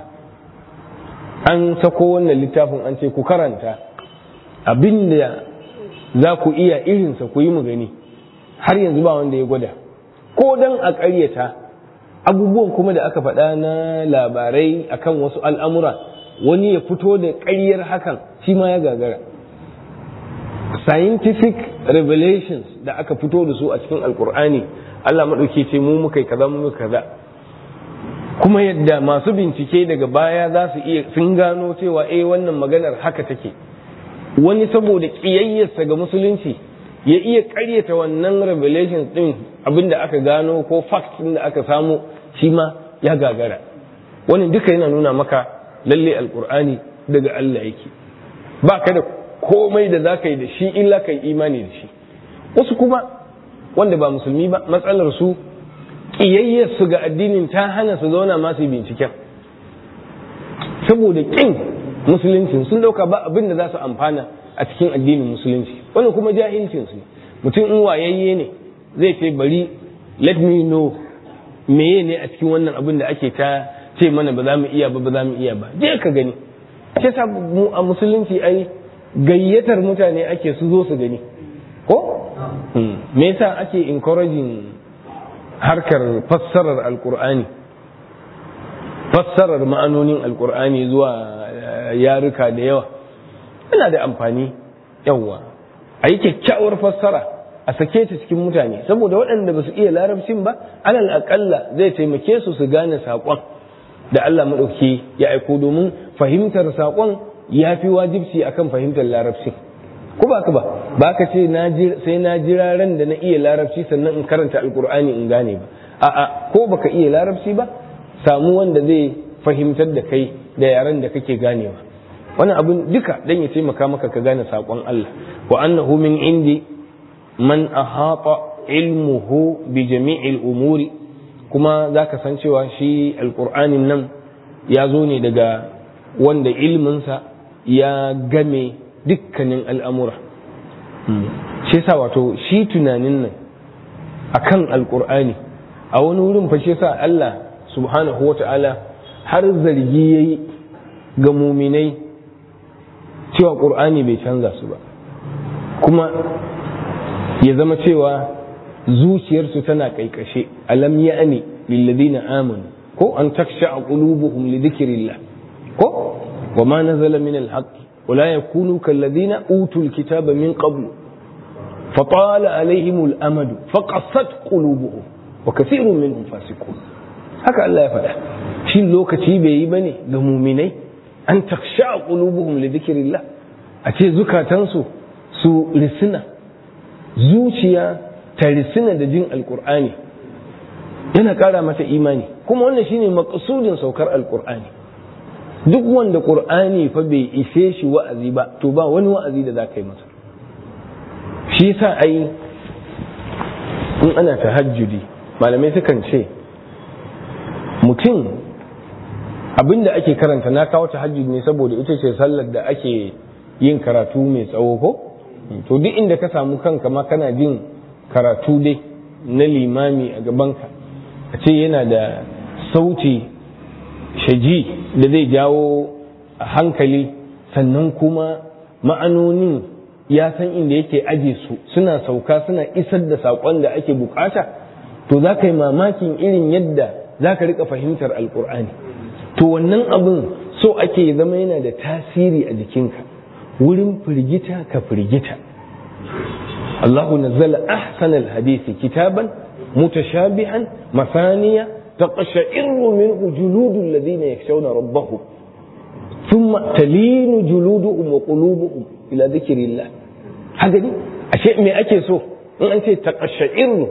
an sako wannan littafin an ce ku karanta abinda za ku iya irinsa ku yi mu gani har yanzu ba wanda ya gwada ko dan a karyata abubuwan kuma da aka faɗa na labarai akan wasu al'amura wani ya fito da ƙaryar hakan shi ma ya gagara scientific revelations da aka fito da su a cikin alkur'ani Allah maɗauki ce mu muka kaza mu muka kaza kuma yadda masu bincike daga baya za su iya sun gano cewa eh wannan maganar haka take wani saboda ƙiyayyarsa ga musulunci ya iya ƙaryata wannan revelations ɗin abinda aka gano ko facts ɗin da aka samu shi ma ya gagara wani duka yana nuna maka lalle alkur'ani daga Allah yake ba ka da komai da za ka yi da shi illa ka yi imani da shi wasu kuma wanda ba musulmi ba matsalar su ƙiyayyar su ga addinin ta hana su zauna masu binciken saboda ƙin musuluncin sun ɗauka ba abin da za su amfana a cikin addinin musulunci wani kuma jahilcin su mutum in wayayye ne zai ce bari let me know meye ne a cikin wannan abin da ake ta ce mana ba za mu iya ba ba za mu iya ba je ka gani ce sa mu a musulunci ai gayyatar mutane ake su zo su gani ko me yasa ake encouraging harkar fassarar alkur'ani fassarar ma'anonin alkur'ani zuwa yaruka da yawa yana da amfani yawa a yi kyakkyawar fassara a sake ta cikin mutane saboda waɗanda ba su iya larabcin ba alal aƙalla zai taimake su su gane saƙon da Allah maɗauki ya aiko domin fahimtar saƙon ya fi wajibci akan fahimtar larabci ko ba ka ba ba ka ce sai na jira ran da na iya larabci sannan in karanta alkur'ani in gane ba a'a ko baka iya larabci ba samu wanda zai fahimtar da kai da yaren da kake ganewa wannan abin duka dan ya taimaka maka ka gane saƙon Allah wa annahu min indi man ahata ilmuhu bi jami'il umuri kuma zaka san cewa shi alkur'anin nan ya zo ne daga wanda ilminsa ya game dukkanin al'amura shi sa wato shi tunanin nan a kan alƙur'ani a wani wurin fa shi sa Allah subhanahu wa ta'ala har zargi ya yi ga muminai cewa ƙur'ani bai canza su ba kuma ya zama cewa zuciyarsu tana ƙaiƙashe alam ya'ni lilladina amanu ko an taksha a qulubuhum li dhikrillah ko wa ma nazala min al-haqq ولا يكونوا كالذين أوتوا الكتاب من قبل فطال عليهم الأمد فقصت قلوبهم وكثير منهم فاسقون haka Allah ya faɗa shi lokaci bai yi bane ga muminai an taksha qulubuhum li dhikrillah a ce zukatansu su risina zuciya ta risina da jin alqur'ani yana ƙara mata imani kuma wannan shine maqsudin saukar alqur'ani duk wanda ƙur'ani fa bai ishe shi wa'azi ba to ba wani wa'azi da za ka yi masa shi sa ai in ana tahajjudi malamai sukan ce mutum abinda ake karanta na kawo tahajjudi ne saboda ita ce sallar da ake yin karatu mai tsawo ko to duk inda ka samu kanka ma kana jin karatu dai na limami a gabanka a ce yana da sauti shaji da zai jawo hankali sannan kuma ma'anonin ya san inda yake aje su suna sauka suna isar da saƙon da ake bukata to za ka yi mamakin irin yadda za ka rika fahimtar alkur'ani to wannan abin so ake zama yana da tasiri a jikinka wurin firgita ka firgita Allahu nazzala ahsanal hadisi kitaban mutashabihan masaniya taqsha'irru minhu juludul ladina yakhshawna rabbahum thumma talinu juluduhum wa qulubuhum ila dhikrillah haka ne ashe me ake so in an ce taqsha'irru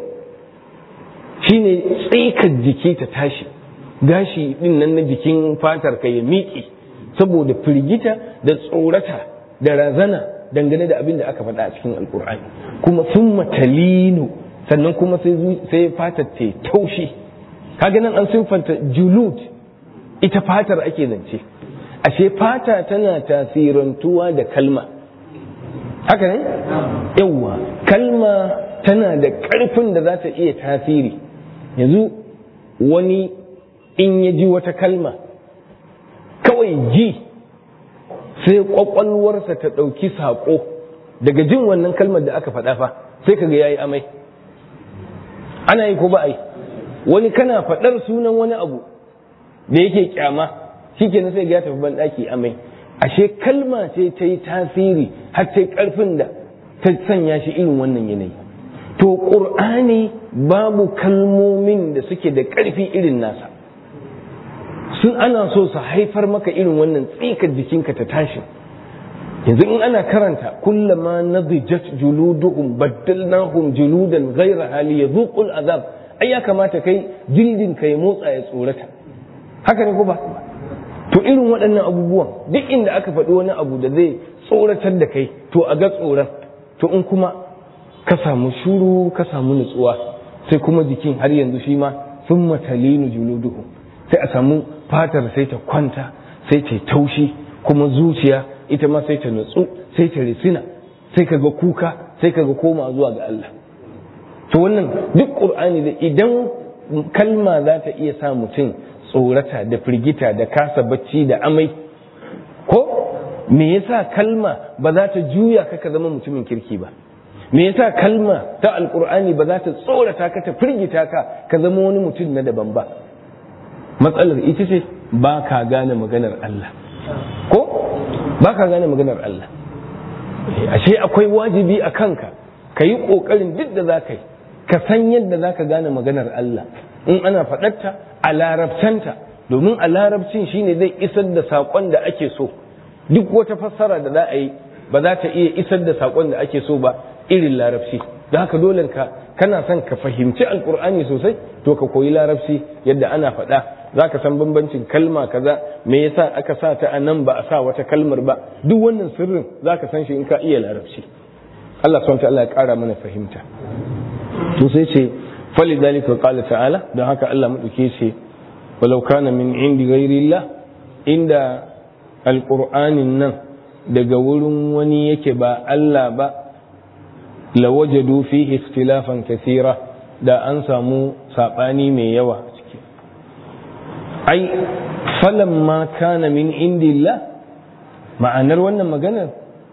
shine tsikar jiki ta tashi gashi din nan na jikin fatar ka ya miƙe saboda firgita da tsorata da razana dangane da abin da aka faɗa a cikin alkur'ani kuma sun matalinu sannan kuma sai fatar ta taushi kaga nan an siffanta julud ita fatar ake zance ashe fata tana tasirantuwa da kalma haka ne yawwa kalma tana da ƙarfin da za ta iya tasiri yanzu wani in ya ji wata kalma kawai ji sai kwakwalwarsa ta ɗauki saƙo daga jin wannan kalmar da aka faɗa fa sai kaga ya yi amai ana yi ko ba a yi wani kana faɗar sunan wani abu da yake kyama shi ke sai ya tafi banɗaki amai ashe kalma ce ta yi tasiri har ta yi ƙarfin da ta sanya shi irin wannan yanayi to ƙur'ani babu kalmomin da suke da ƙarfi irin nasa sun ana so su haifar maka irin wannan tsikar jikinka ta tashi yanzu in ana karanta kullama nadijat juluduhum baddalnahum juludan ghayra hali yadhuqul azab ai ya kamata kai jildin ka ya motsa ya tsorata haka ne ko ba to irin waɗannan abubuwan duk inda aka faɗi wani abu da zai tsoratar da kai to a ga tsoron to in kuma ka samu shuru ka samu nutsuwa sai kuma jikin har yanzu shi ma sun matalinu juluduhum sai a samu fatar sai ta kwanta sai ta taushi kuma zuciya ita ma sai ta nutsu sai ta risina sai ka ga kuka sai ka ga koma zuwa ga Allah to wannan duk qur'ani da idan kalma za ta iya sa mutum tsorata da firgita da kasa bacci da amai ko me yasa kalma ba za ta juya ka ka zama mutumin kirki ba me yasa kalma ta alqur'ani ba za ta tsorata ka ta firgita ka ka zama wani mutum na daban ba matsalar ita ce ba ka gane maganar Allah ko ba ka gane maganar Allah ashe akwai wajibi a kanka ka yi ƙoƙarin duk da za ka yi ka san yadda za ka gane maganar Allah in ana faɗarta a larabcanta domin a larabcin shine zai isar da saƙon da ake so duk wata fassara da za a yi ba za ta iya isar da saƙon da ake so ba irin larabci da haka dole ka kana son ka fahimci alkur'ani sosai to ka koyi larabci yadda ana faɗa za ka san bambancin kalma kaza me yasa aka sa ta a nan ba a sa wata kalmar ba duk wannan sirrin za ka san shi in ka iya larabci Allah subhanahu Allah ya ƙara mana fahimta to sai ce fali dalika qala ta'ala don haka Allah madauke ce walau kana min indi ghairillah inda alqur'anin nan daga wurin wani yake ba Allah ba lawajadu fihi ikhtilafan kathira da an samu sabani mai yawa ciki ai falamma kana min indillah ma'anar wannan maganar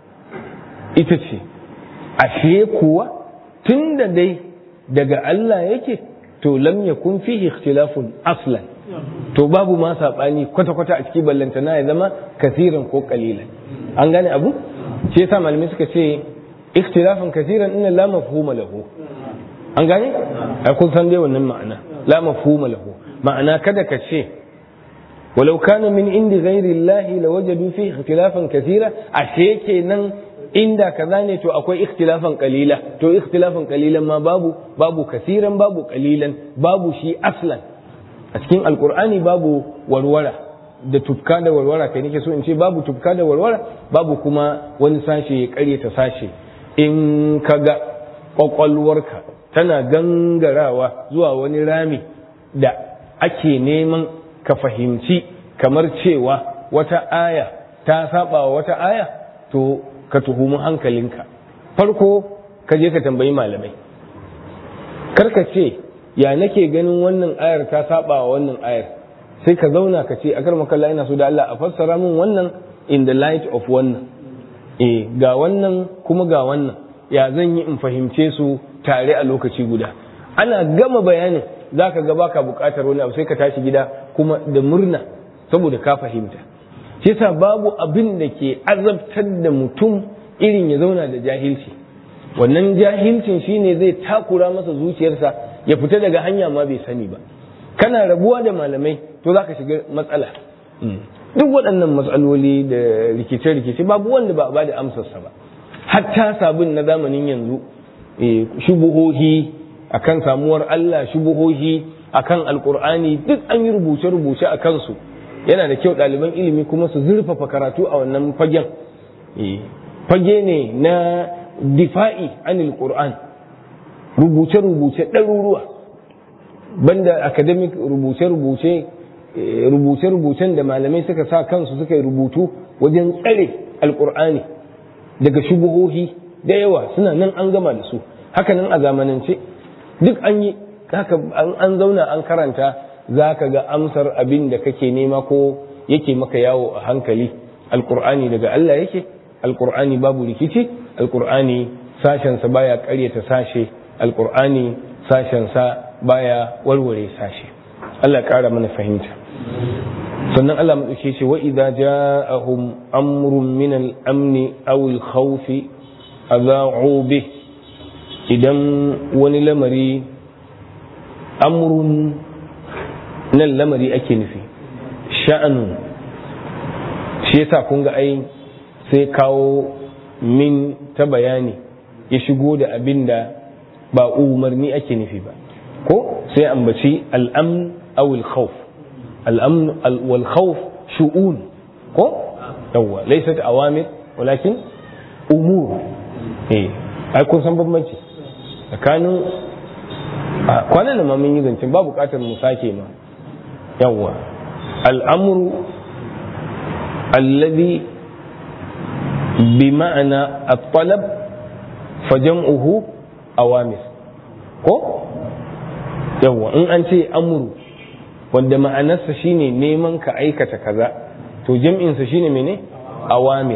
ita ce ashe kuwa tunda dai daga Allah yake to lam yakun fihi ikhtilafun aslan to babu ma sabani kwata-kwata a ciki ballantana ya zama kasiran ko kalilan an gane abu shi yasa malamai suka ce ikhtilafan kasiran inna la mafhuma lahu an gane ai kun san dai wannan ma'ana la mafhuma lahu ma'ana kada ka ce walau kana min indi ghairi Allah lawajadu fi ikhtilafan kasira ashe kenan inda kaza ne to akwai ikhtilafan qalila to ikhtilafan qalilan ma babu babu kasiran babu qalilan babu shi aslan a cikin alqur'ani babu warwara da tufka da warwara kai nake so in ce babu tufka da warwara babu kuma wani sashe ya kare ta sashe in kaga kwakwalwarka tana gangarawa zuwa wani rami da ake neman ka fahimci kamar cewa wata aya ta saba wa wata aya to ka tuhumi hankalinka farko ka je ka tambayi malamai karka ce ya nake ganin wannan ayar ta saba wa wannan ayar sai ka zauna ka ce akar makalla ina so da Allah a fassara min wannan in the light of wannan eh ga wannan kuma ga wannan ya zan yi in fahimce su tare a lokaci guda ana gama bayanin za ka ga baka bukatar wani abu sai ka tashi gida kuma da murna saboda ka fahimta shi yasa babu abin da ke azabtar da mutum irin ya zauna da jahilci wannan jahilcin shine zai takura masa zuciyarsa ya fita daga hanya ma bai sani ba kana rabuwa da malamai to za ka shiga matsala duk waɗannan matsaloli da rikice-rikice babu wanda ba a bada amsarsa ba hatta sabon na zamanin yanzu shubuhohi akan samuwar Allah shubuhohi akan alkur'ani duk an yi rubuce-rubuce a kansu yana da kyau ɗaliban ilimi kuma su zurfafa karatu a wannan fagen fage ne na difa'i anil qur'an rubuce-rubuce ɗaruruwa banda academic rubuce-rubuce rubuce-rubucen da malamai suka sa kansu suka yi rubutu wajen tsare alkur'ani daga shubuhohi da yawa suna nan an gama da su hakanan a zamanance duk an yi haka an zauna an karanta za ka ga amsar abin da kake nema ko yake maka yawo a hankali alkur'ani daga Allah yake alkur'ani babu rikici alkur'ani sashensa baya karyata sashe alkur'ani sashensa baya warware sashe Allah ƙara mana fahimta sannan Allah maɗauke ce wa idza ja'ahum amrun min al-amni aw al-khawf adha'u bih idan wani lamari amrun nan lamari ake nufi sha'anu shi yasa kun ga ai sai kawo min ta bayani ya shigo da abin da ba umarni ake nufi ba ko sai ambaci al'amn aw al-khawf al'amn wal khawf shu'un ko yawwa laysat awamir walakin umur eh ai kun san bambanci tsakanin kwanan da ma mun yi zancen ba bukatar mu sake ma yawwa al'amru alladhi bi ma'ana at-talab fa jam'uhu awamir ko yawwa in an ce amru wanda ma'anarsa shine neman ka aikata kaza to jam'insa shine mene awamir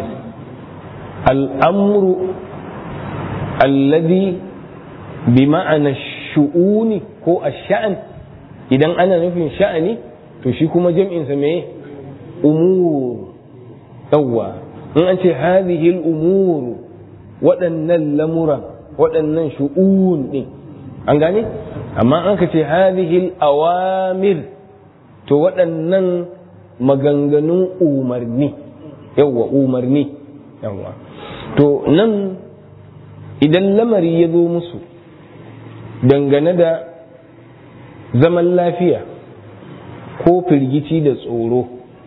al'amru alladhi bi ma'ana shu'uni ko ash-sha'n idan ana nufin sha'ani to shi kuma jam'insa me umur yawwa in an ce hadhihi al-umur waɗannan lamuran waɗannan shu'un din an gane amma an ka ce hadhihi al-awamir to waɗannan maganganun umarni yawwa umarni yawwa to nan idan lamari ya zo musu dangane da zaman lafiya ko firgici da tsoro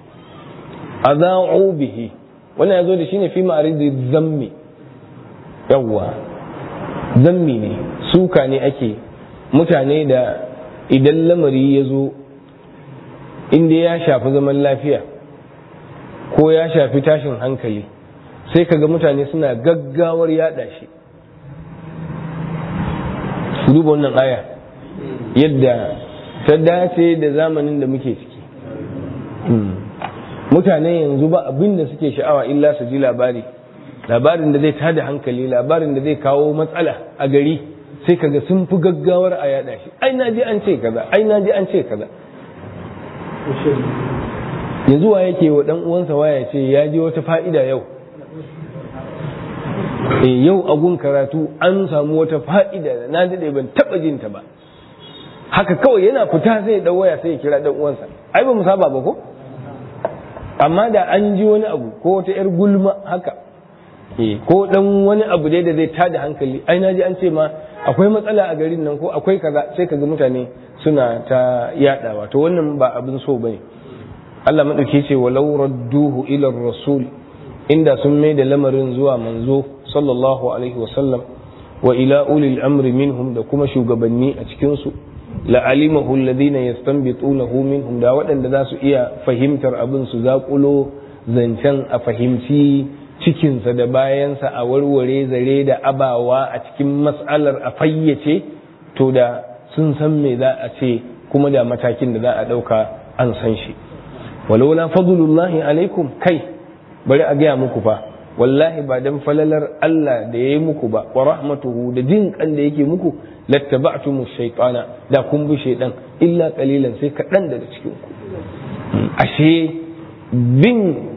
a bihi wannan ya zo da shi ne fi ma'aridi zammi yawwa zammi ne suka ne ake mutane da idan lamari ya zo inda ya shafi zaman lafiya ko ya shafi tashin hankali sai kaga mutane suna gaggawar yada shi duba wannan aya yadda ta dace da zamanin da muke ciki mutane yanzu ba abin da suke sha'awa illa su ji labari labarin da zai tada hankali labarin da zai kawo matsala a gari sai kaga sun fi gaggawar a yada shi ai na ji an ce kaza ai na ji an ce kaza yanzu wa yake wa dan uwansa waya ce ya ji wata fa'ida yau e yau a gun karatu an samu wata fa'ida da na daɗe ban taɓa jin ta ba haka kawai yana fita sai ya waya sai ya kira dan uwansa ai ba mu saba ba ko amma da an ji wani abu ko wata yar gulma haka e ko dan wani abu dai da zai tada hankali ai na ji an ce ma akwai matsala a garin nan ko akwai kaza sai kaga mutane suna ta yadawa to wannan ba abin so bane Allah madauke ce walau radduhu ila rasul inda sun mai da lamarin zuwa manzo sallallahu alaihi wasallam wa ila ulil amri minhum da kuma shugabanni a cikin su la'alimahu alladhina yastanbitunahu minhum da waɗanda za su iya fahimtar abin su zaƙulo zancen a fahimci cikinsa da bayansa a warware zare da abawa a cikin mas'alar a fayyace to da sun san me za a ce kuma da matakin da za a ɗauka an san shi walaula fadlullahi alaikum kai bari a gaya muku fa wallahi ba dan falalar Allah da ya yi muku ba wa rahmatuhu da jin kan da yake muku lattaba'tumu shaytana da kun bi shaydan illa qalilan sai kaɗan daga cikin ku ashe bin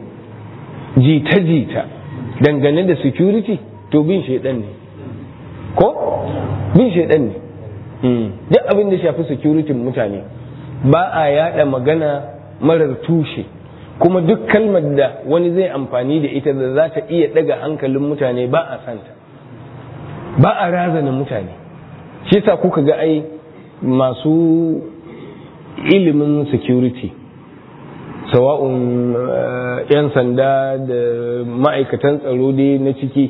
jita-jita dangane da security to bin shaydan ne ko bin shaydan ne duk abin da shafi security mutane ba a yada magana marar tushe kuma duk kalmar da wani zai amfani da ita da za ta iya daga hankalin mutane ba a santa ba a razana mutane shi sa kuka ga ai masu ilimin security sawa'un yan sanda da ma'aikatan tsaro dai na ciki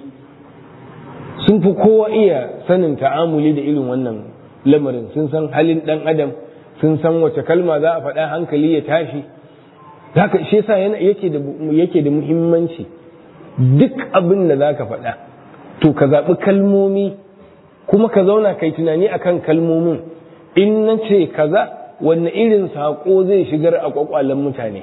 sun fi kowa iya sanin ta'amuli da irin wannan lamarin sun san halin dan adam sun san wace kalma za a faɗa hankali ya tashi haka shi yasa yake da yake da muhimmanci duk abin da zaka faɗa to ka zaɓi kalmomi kuma ka zauna kai tunani akan kalmomin in na ce kaza wanne irin saƙo zai shigar a ƙwaƙwalen mutane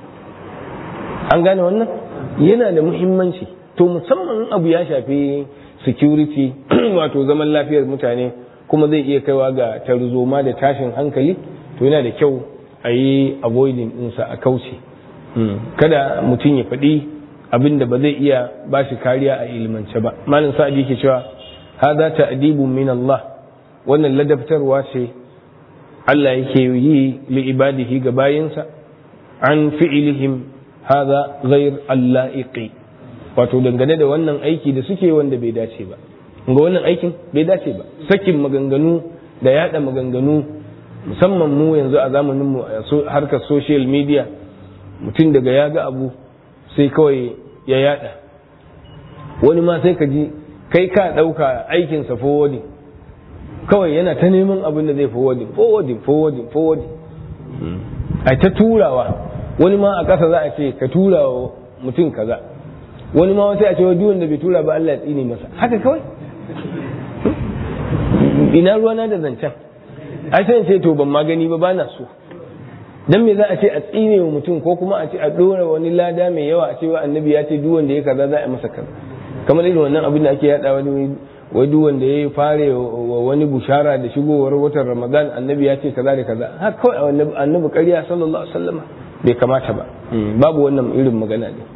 an gane wannan yana da muhimmanci to musamman abu ya shafi security wato zaman lafiyar mutane kuma zai iya kaiwa ga tarzoma da tashin hankali to yana da kyau a yi avoiding ɗinsa a kauce kada mutum ya faɗi abin da ba zai iya ba shi kariya a ilimance ba malin sa'adi ke cewa hada ta'dibun min Allah wannan ladabtarwa ce Allah yake yi li ibadihi ga bayinsa an fi'ilihim hada ghair allaiqi wato dangane da wannan aiki da suke wanda bai dace ba ga wannan aikin bai dace ba sakin maganganu da yada maganganu musamman mu yanzu a zamanin mu harkar social media mutum daga ya ga abu sai kawai ya yada wani ma sai ka ji kai ka ɗauka aikinsa forwarding kawai yana ta neman abin da zai forwarding forwarding forwarding forwarding a ta turawa wani ma a ƙasa za a ce ka tura wa mutum kaza wani ma wasu a ce duk wanda bai tura ba Allah ya tsine masa haka kawai ina ruwana da zancen ai sai ce to ban magani ba bana so dan me za a ce a tsine wa mutum ko kuma a ce a dora wani lada mai yawa a ce wa annabi ya ce duk wanda ya kaza za a masa kaza kamar irin wannan abin da ake yada wani wai duk wanda ya fare wa wani bushara da shigowar watan ramadan annabi ya ce kaza da kaza har kawai annabi ƙarya sallallahu alaihi wasallam bai kamata ba babu wannan irin magana ne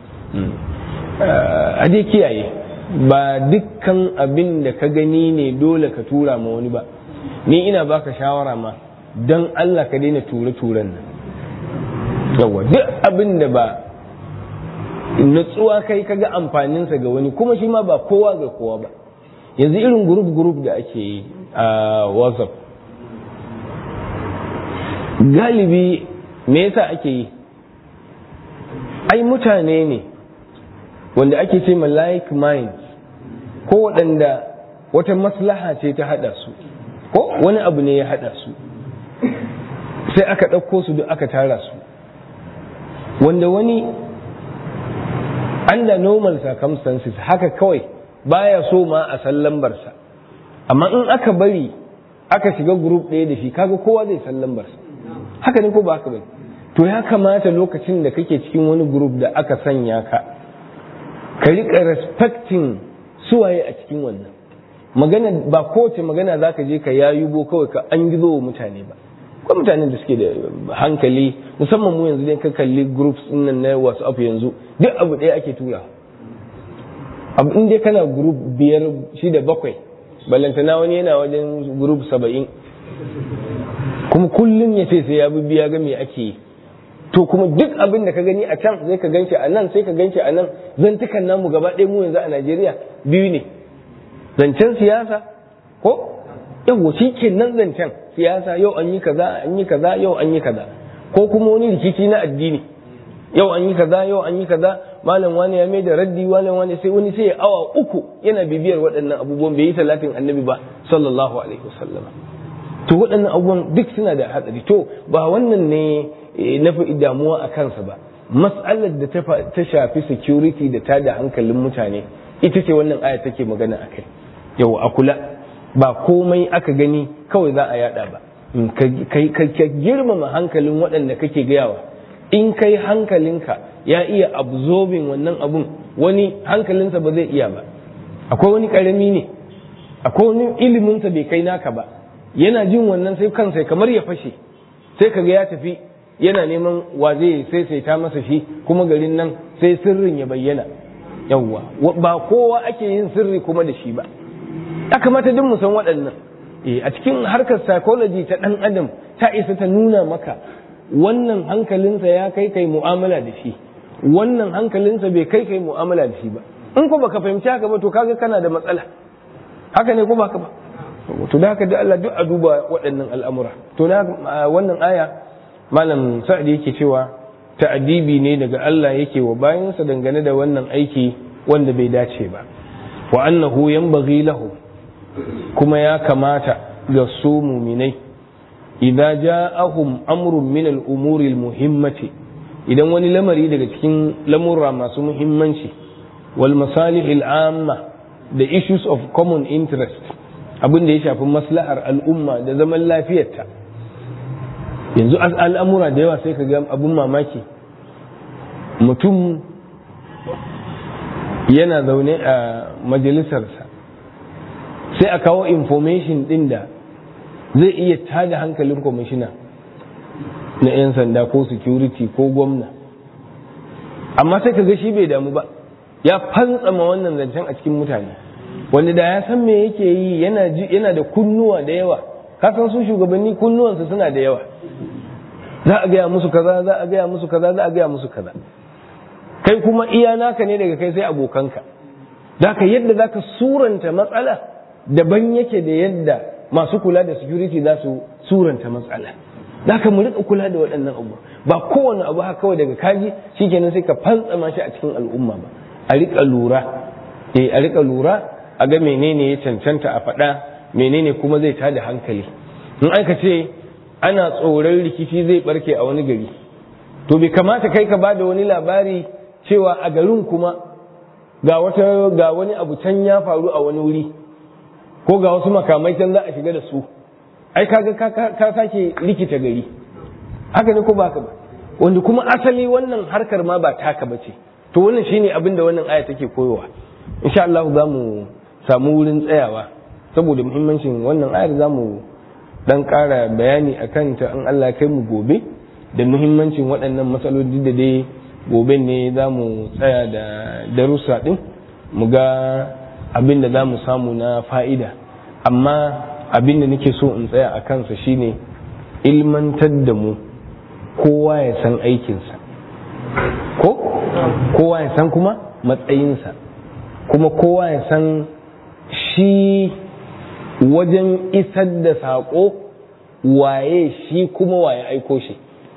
a dai kiyaye ba dukkan abin da ka gani ne dole ka tura ma wani ba ni ina baka shawara ma don Allah ka daina ture-turen nan yawa duk abin da ba natsuwa kai kaga amfaninsa ga wani kuma shi ma ba kowa ga kowa ba yanzu irin group-group da ake yi a whatsapp galibi me yasa ake yi ai mutane ne wanda ake ce ma like minds ko waɗanda wata maslaha ce ta haɗa su ko wani abu ne ya haɗa su sai aka ɗauko su duk aka tara su wanda wani under normal circumstances haka kawai baya so ma a san lambarsa amma in aka bari aka shiga group ɗaya da shi kaga kowa zai san lambarsa haka ne ko ba haka bane to ya kamata lokacin da kake cikin wani group da aka sanya ka ka riƙa respecting suwaye a cikin wannan magana ba kowace magana za ka je ka yayubo kawai ka an gizo wa mutane ba ko mutanen da suke da hankali musamman mu yanzu ne ka kalli groups nan na whatsapp yanzu duk abu ɗaya ake tura abu in dai kana group biyar shida bakwai ballantana wani yana wajen group saba'in kuma kullum ya ce sai ya bi biya ga me ake yi to kuma duk abin da ka gani a can sai ka ganshi a nan sai ka ganshi a nan zantukan namu gaba ɗaya mu yanzu a Najeriya biyu ne zancen siyasa ko yawo shi ke nan zancen siyasa yau an yi kaza an yi kaza yau an yi kaza ko kuma wani rikici na addini yau an yi kaza yau an yi kaza malam wani ya mai da raddi malam wani sai wani sai ya awa uku yana bibiyar waɗannan abubuwan bai yi salatin annabi ba sallallahu alaihi wasallam to waɗannan abubuwan duk suna da hatsari to ba wannan ne na fi damuwa a kansa ba mas'alar da ta shafi security da ta da hankalin mutane ita ce wannan aya take magana a kai yau a kula ba komai aka gani kawai za a yada ba ka girmama hankalin waɗanda kake gayawa in kai hankalinka ya iya absorbing wannan abun wani hankalinsa ba zai iya ba akwai wani ƙarami ne akwai wani iliminsa bai kai naka ba yana jin wannan sai kansa kamar ya fashe sai kaga ya tafi yana neman wa zai sai sai ta masa shi kuma garin nan sai sirrin ya bayyana yawwa ba kowa ake yin sirri kuma da shi ba ya kamata duk mu san waɗannan a cikin harkar psychology ta ɗan adam ta isa ta nuna maka wannan hankalinsa ya kai kai mu'amala da shi wannan hankalinsa bai kai kai mu'amala da shi ba in ko baka fahimci haka ba to kaga kana da matsala haka ne ko baka ba to da haka da Allah duk a duba waɗannan al'amura to na wannan aya malam sa'ad yake cewa ta'adibi ne daga Allah yake wa bayansa dangane da wannan aiki wanda bai dace ba wa annahu yanbaghi lahu kuma ya kamata ga su muminai idza ja'ahum amrun min al-umuri al-muhimmati idan wani lamari daga cikin lamurra masu muhimmanci wal masalih al-amma the issues of common interest abin da ya shafi maslahar al'umma da zaman lafiyarta yanzu al'amura da yawa sai ka ga abin mamaki mutum yana zaune a majalisarsa sai a kawo information din da zai iya tada hankalin kwamishina na 'yan sanda ko security ko gwamna amma sai ka ga shi bai damu ba ya fantsama wannan zancen a cikin mutane wanda da ya san me yake yi yana da kunnuwa da yawa kasan su shugabanni kunnuwansu suna da yawa za a gaya musu kaza za a gaya musu kaza za a gaya musu kaza kai kuma iya naka ne daga kai sai abokanka ka yadda za ka suranta matsala daban yake da yadda masu kula da security za su suranta matsala za ka mu rika kula da waɗannan abu ba kowane abu haka kawai daga kaji shikenan sai ka fantsama shi a cikin al'umma ba a rika lura eh a rika lura a ga menene ya cancanta a faɗa menene kuma zai tada hankali in aka ce ana tsoron rikici zai barke a wani gari to bai kamata kai ka bada wani labari cewa a garin kuma ga wata ga wani abu can ya faru a wani wuri ko ga wasu makamai can za a shiga da su ai kaga ka sake rikita gari haka ne ko ba ba wanda kuma asali wannan harkar ma ba taka ba ce to wannan shine abin da wannan aya take koyowa insha Allah za mu samu wurin tsayawa saboda muhimmancin wannan ayar za mu dan ƙara bayani a kanta in Allah kai mu gobe da muhimmancin waɗannan matsaloli da dai gobe ne za mu tsaya da darussa ɗin mu ga abin da za mu samu na fa'ida amma abin da nake so in tsaya a kansa shine ilmantar da mu kowa ya san aikinsa ko kowa ya san kuma matsayinsa kuma kowa ya san shi wajen isar da saƙo waye shi kuma waye aiko shi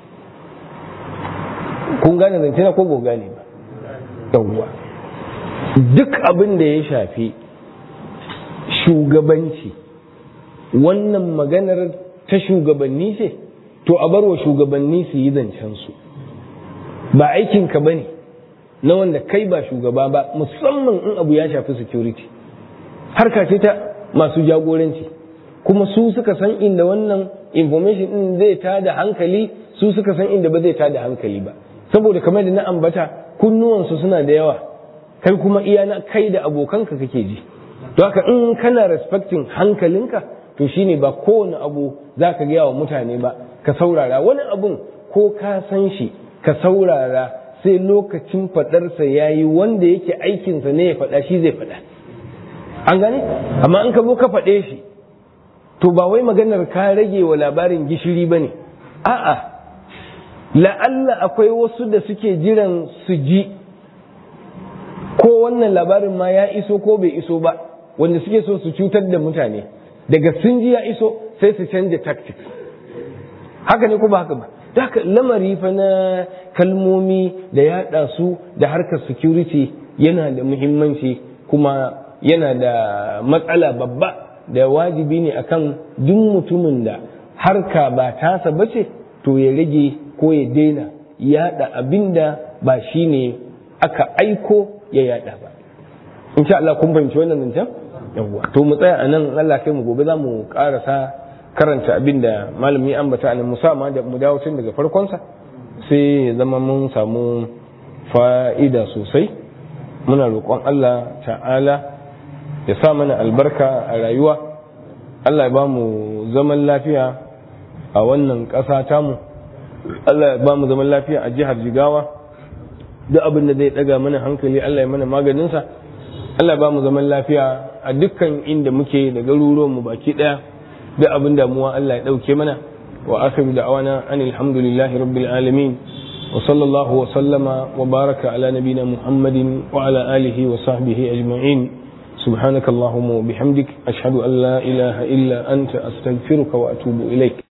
kun gane zance na ko ba gane ba yawwa duk abin da ya shafi shugabanci wannan maganar ta shugabanni ce to a barwa shugabanni su yi zancen su ba aikinka ba ne na wanda kai ba shugaba ba musamman in abu ya shafi security harka ce ta masu jagoranci kuma su suka san inda wannan information din zai tada hankali su suka san inda ba zai tada hankali ba saboda kamar da na ambata kunnuwansu suna da yawa kai kuma iya na kai da abokanka kake ji to haka in kana respecting hankalinka to shine ba kowane abu za ka gaya wa mutane ba ka saurara wani abun ko ka san shi ka saurara sai lokacin faɗarsa ya yi wanda yake aikinsa ne ya faɗa shi zai faɗa an gane amma in ka zo ka faɗe shi to ba wai maganar ka rage wa labarin gishiri ba ne a'a la'alla akwai wasu da suke jiran su ji ko wannan labarin ma ya iso ko bai iso ba wanda suke so su cutar da mutane daga sun ji ya iso sai su canja tactics haka ne ko ba haka ba haka lamari fa na kalmomi da yaɗa su da harkar security yana da muhimmanci kuma yana da matsala babba da wajibi ne akan duk mutumin da harka ba tasa bace to ya rage ko ya daina yaɗa abinda ba shi ne aka aiko ya yaɗa ba insha Allah kun fahimci wannan zancen yawwa to mu tsaya anan Allah kai mu gobe za mu karasa karanta abin da malami ambata nan musamman da mu dawo tun daga farkonsa sai ya zama mun samu fa'ida sosai muna roƙon Allah ta'ala ya sa mana albarka a rayuwa Allah ya ba mu zaman lafiya a wannan ƙasa tamu Allah ya ba mu zaman lafiya a jihar Jigawa duk abin da zai ɗaga mana hankali Allah ya mana maganinsa Allah ya ba mu zaman lafiya a dukkan inda muke da garuruwanmu baki ɗaya duk abin damuwa Allah ya ɗauke mana wa akhiru da'wana anil hamdulillahi rabbil alamin وصلى الله وسلم وبارك على نبينا محمد وعلى آله وصحبه أجمعين سبحانك اللهم وبحمدك أشهد أن لا إله إلا أنت أستغفرك وأتوب إليك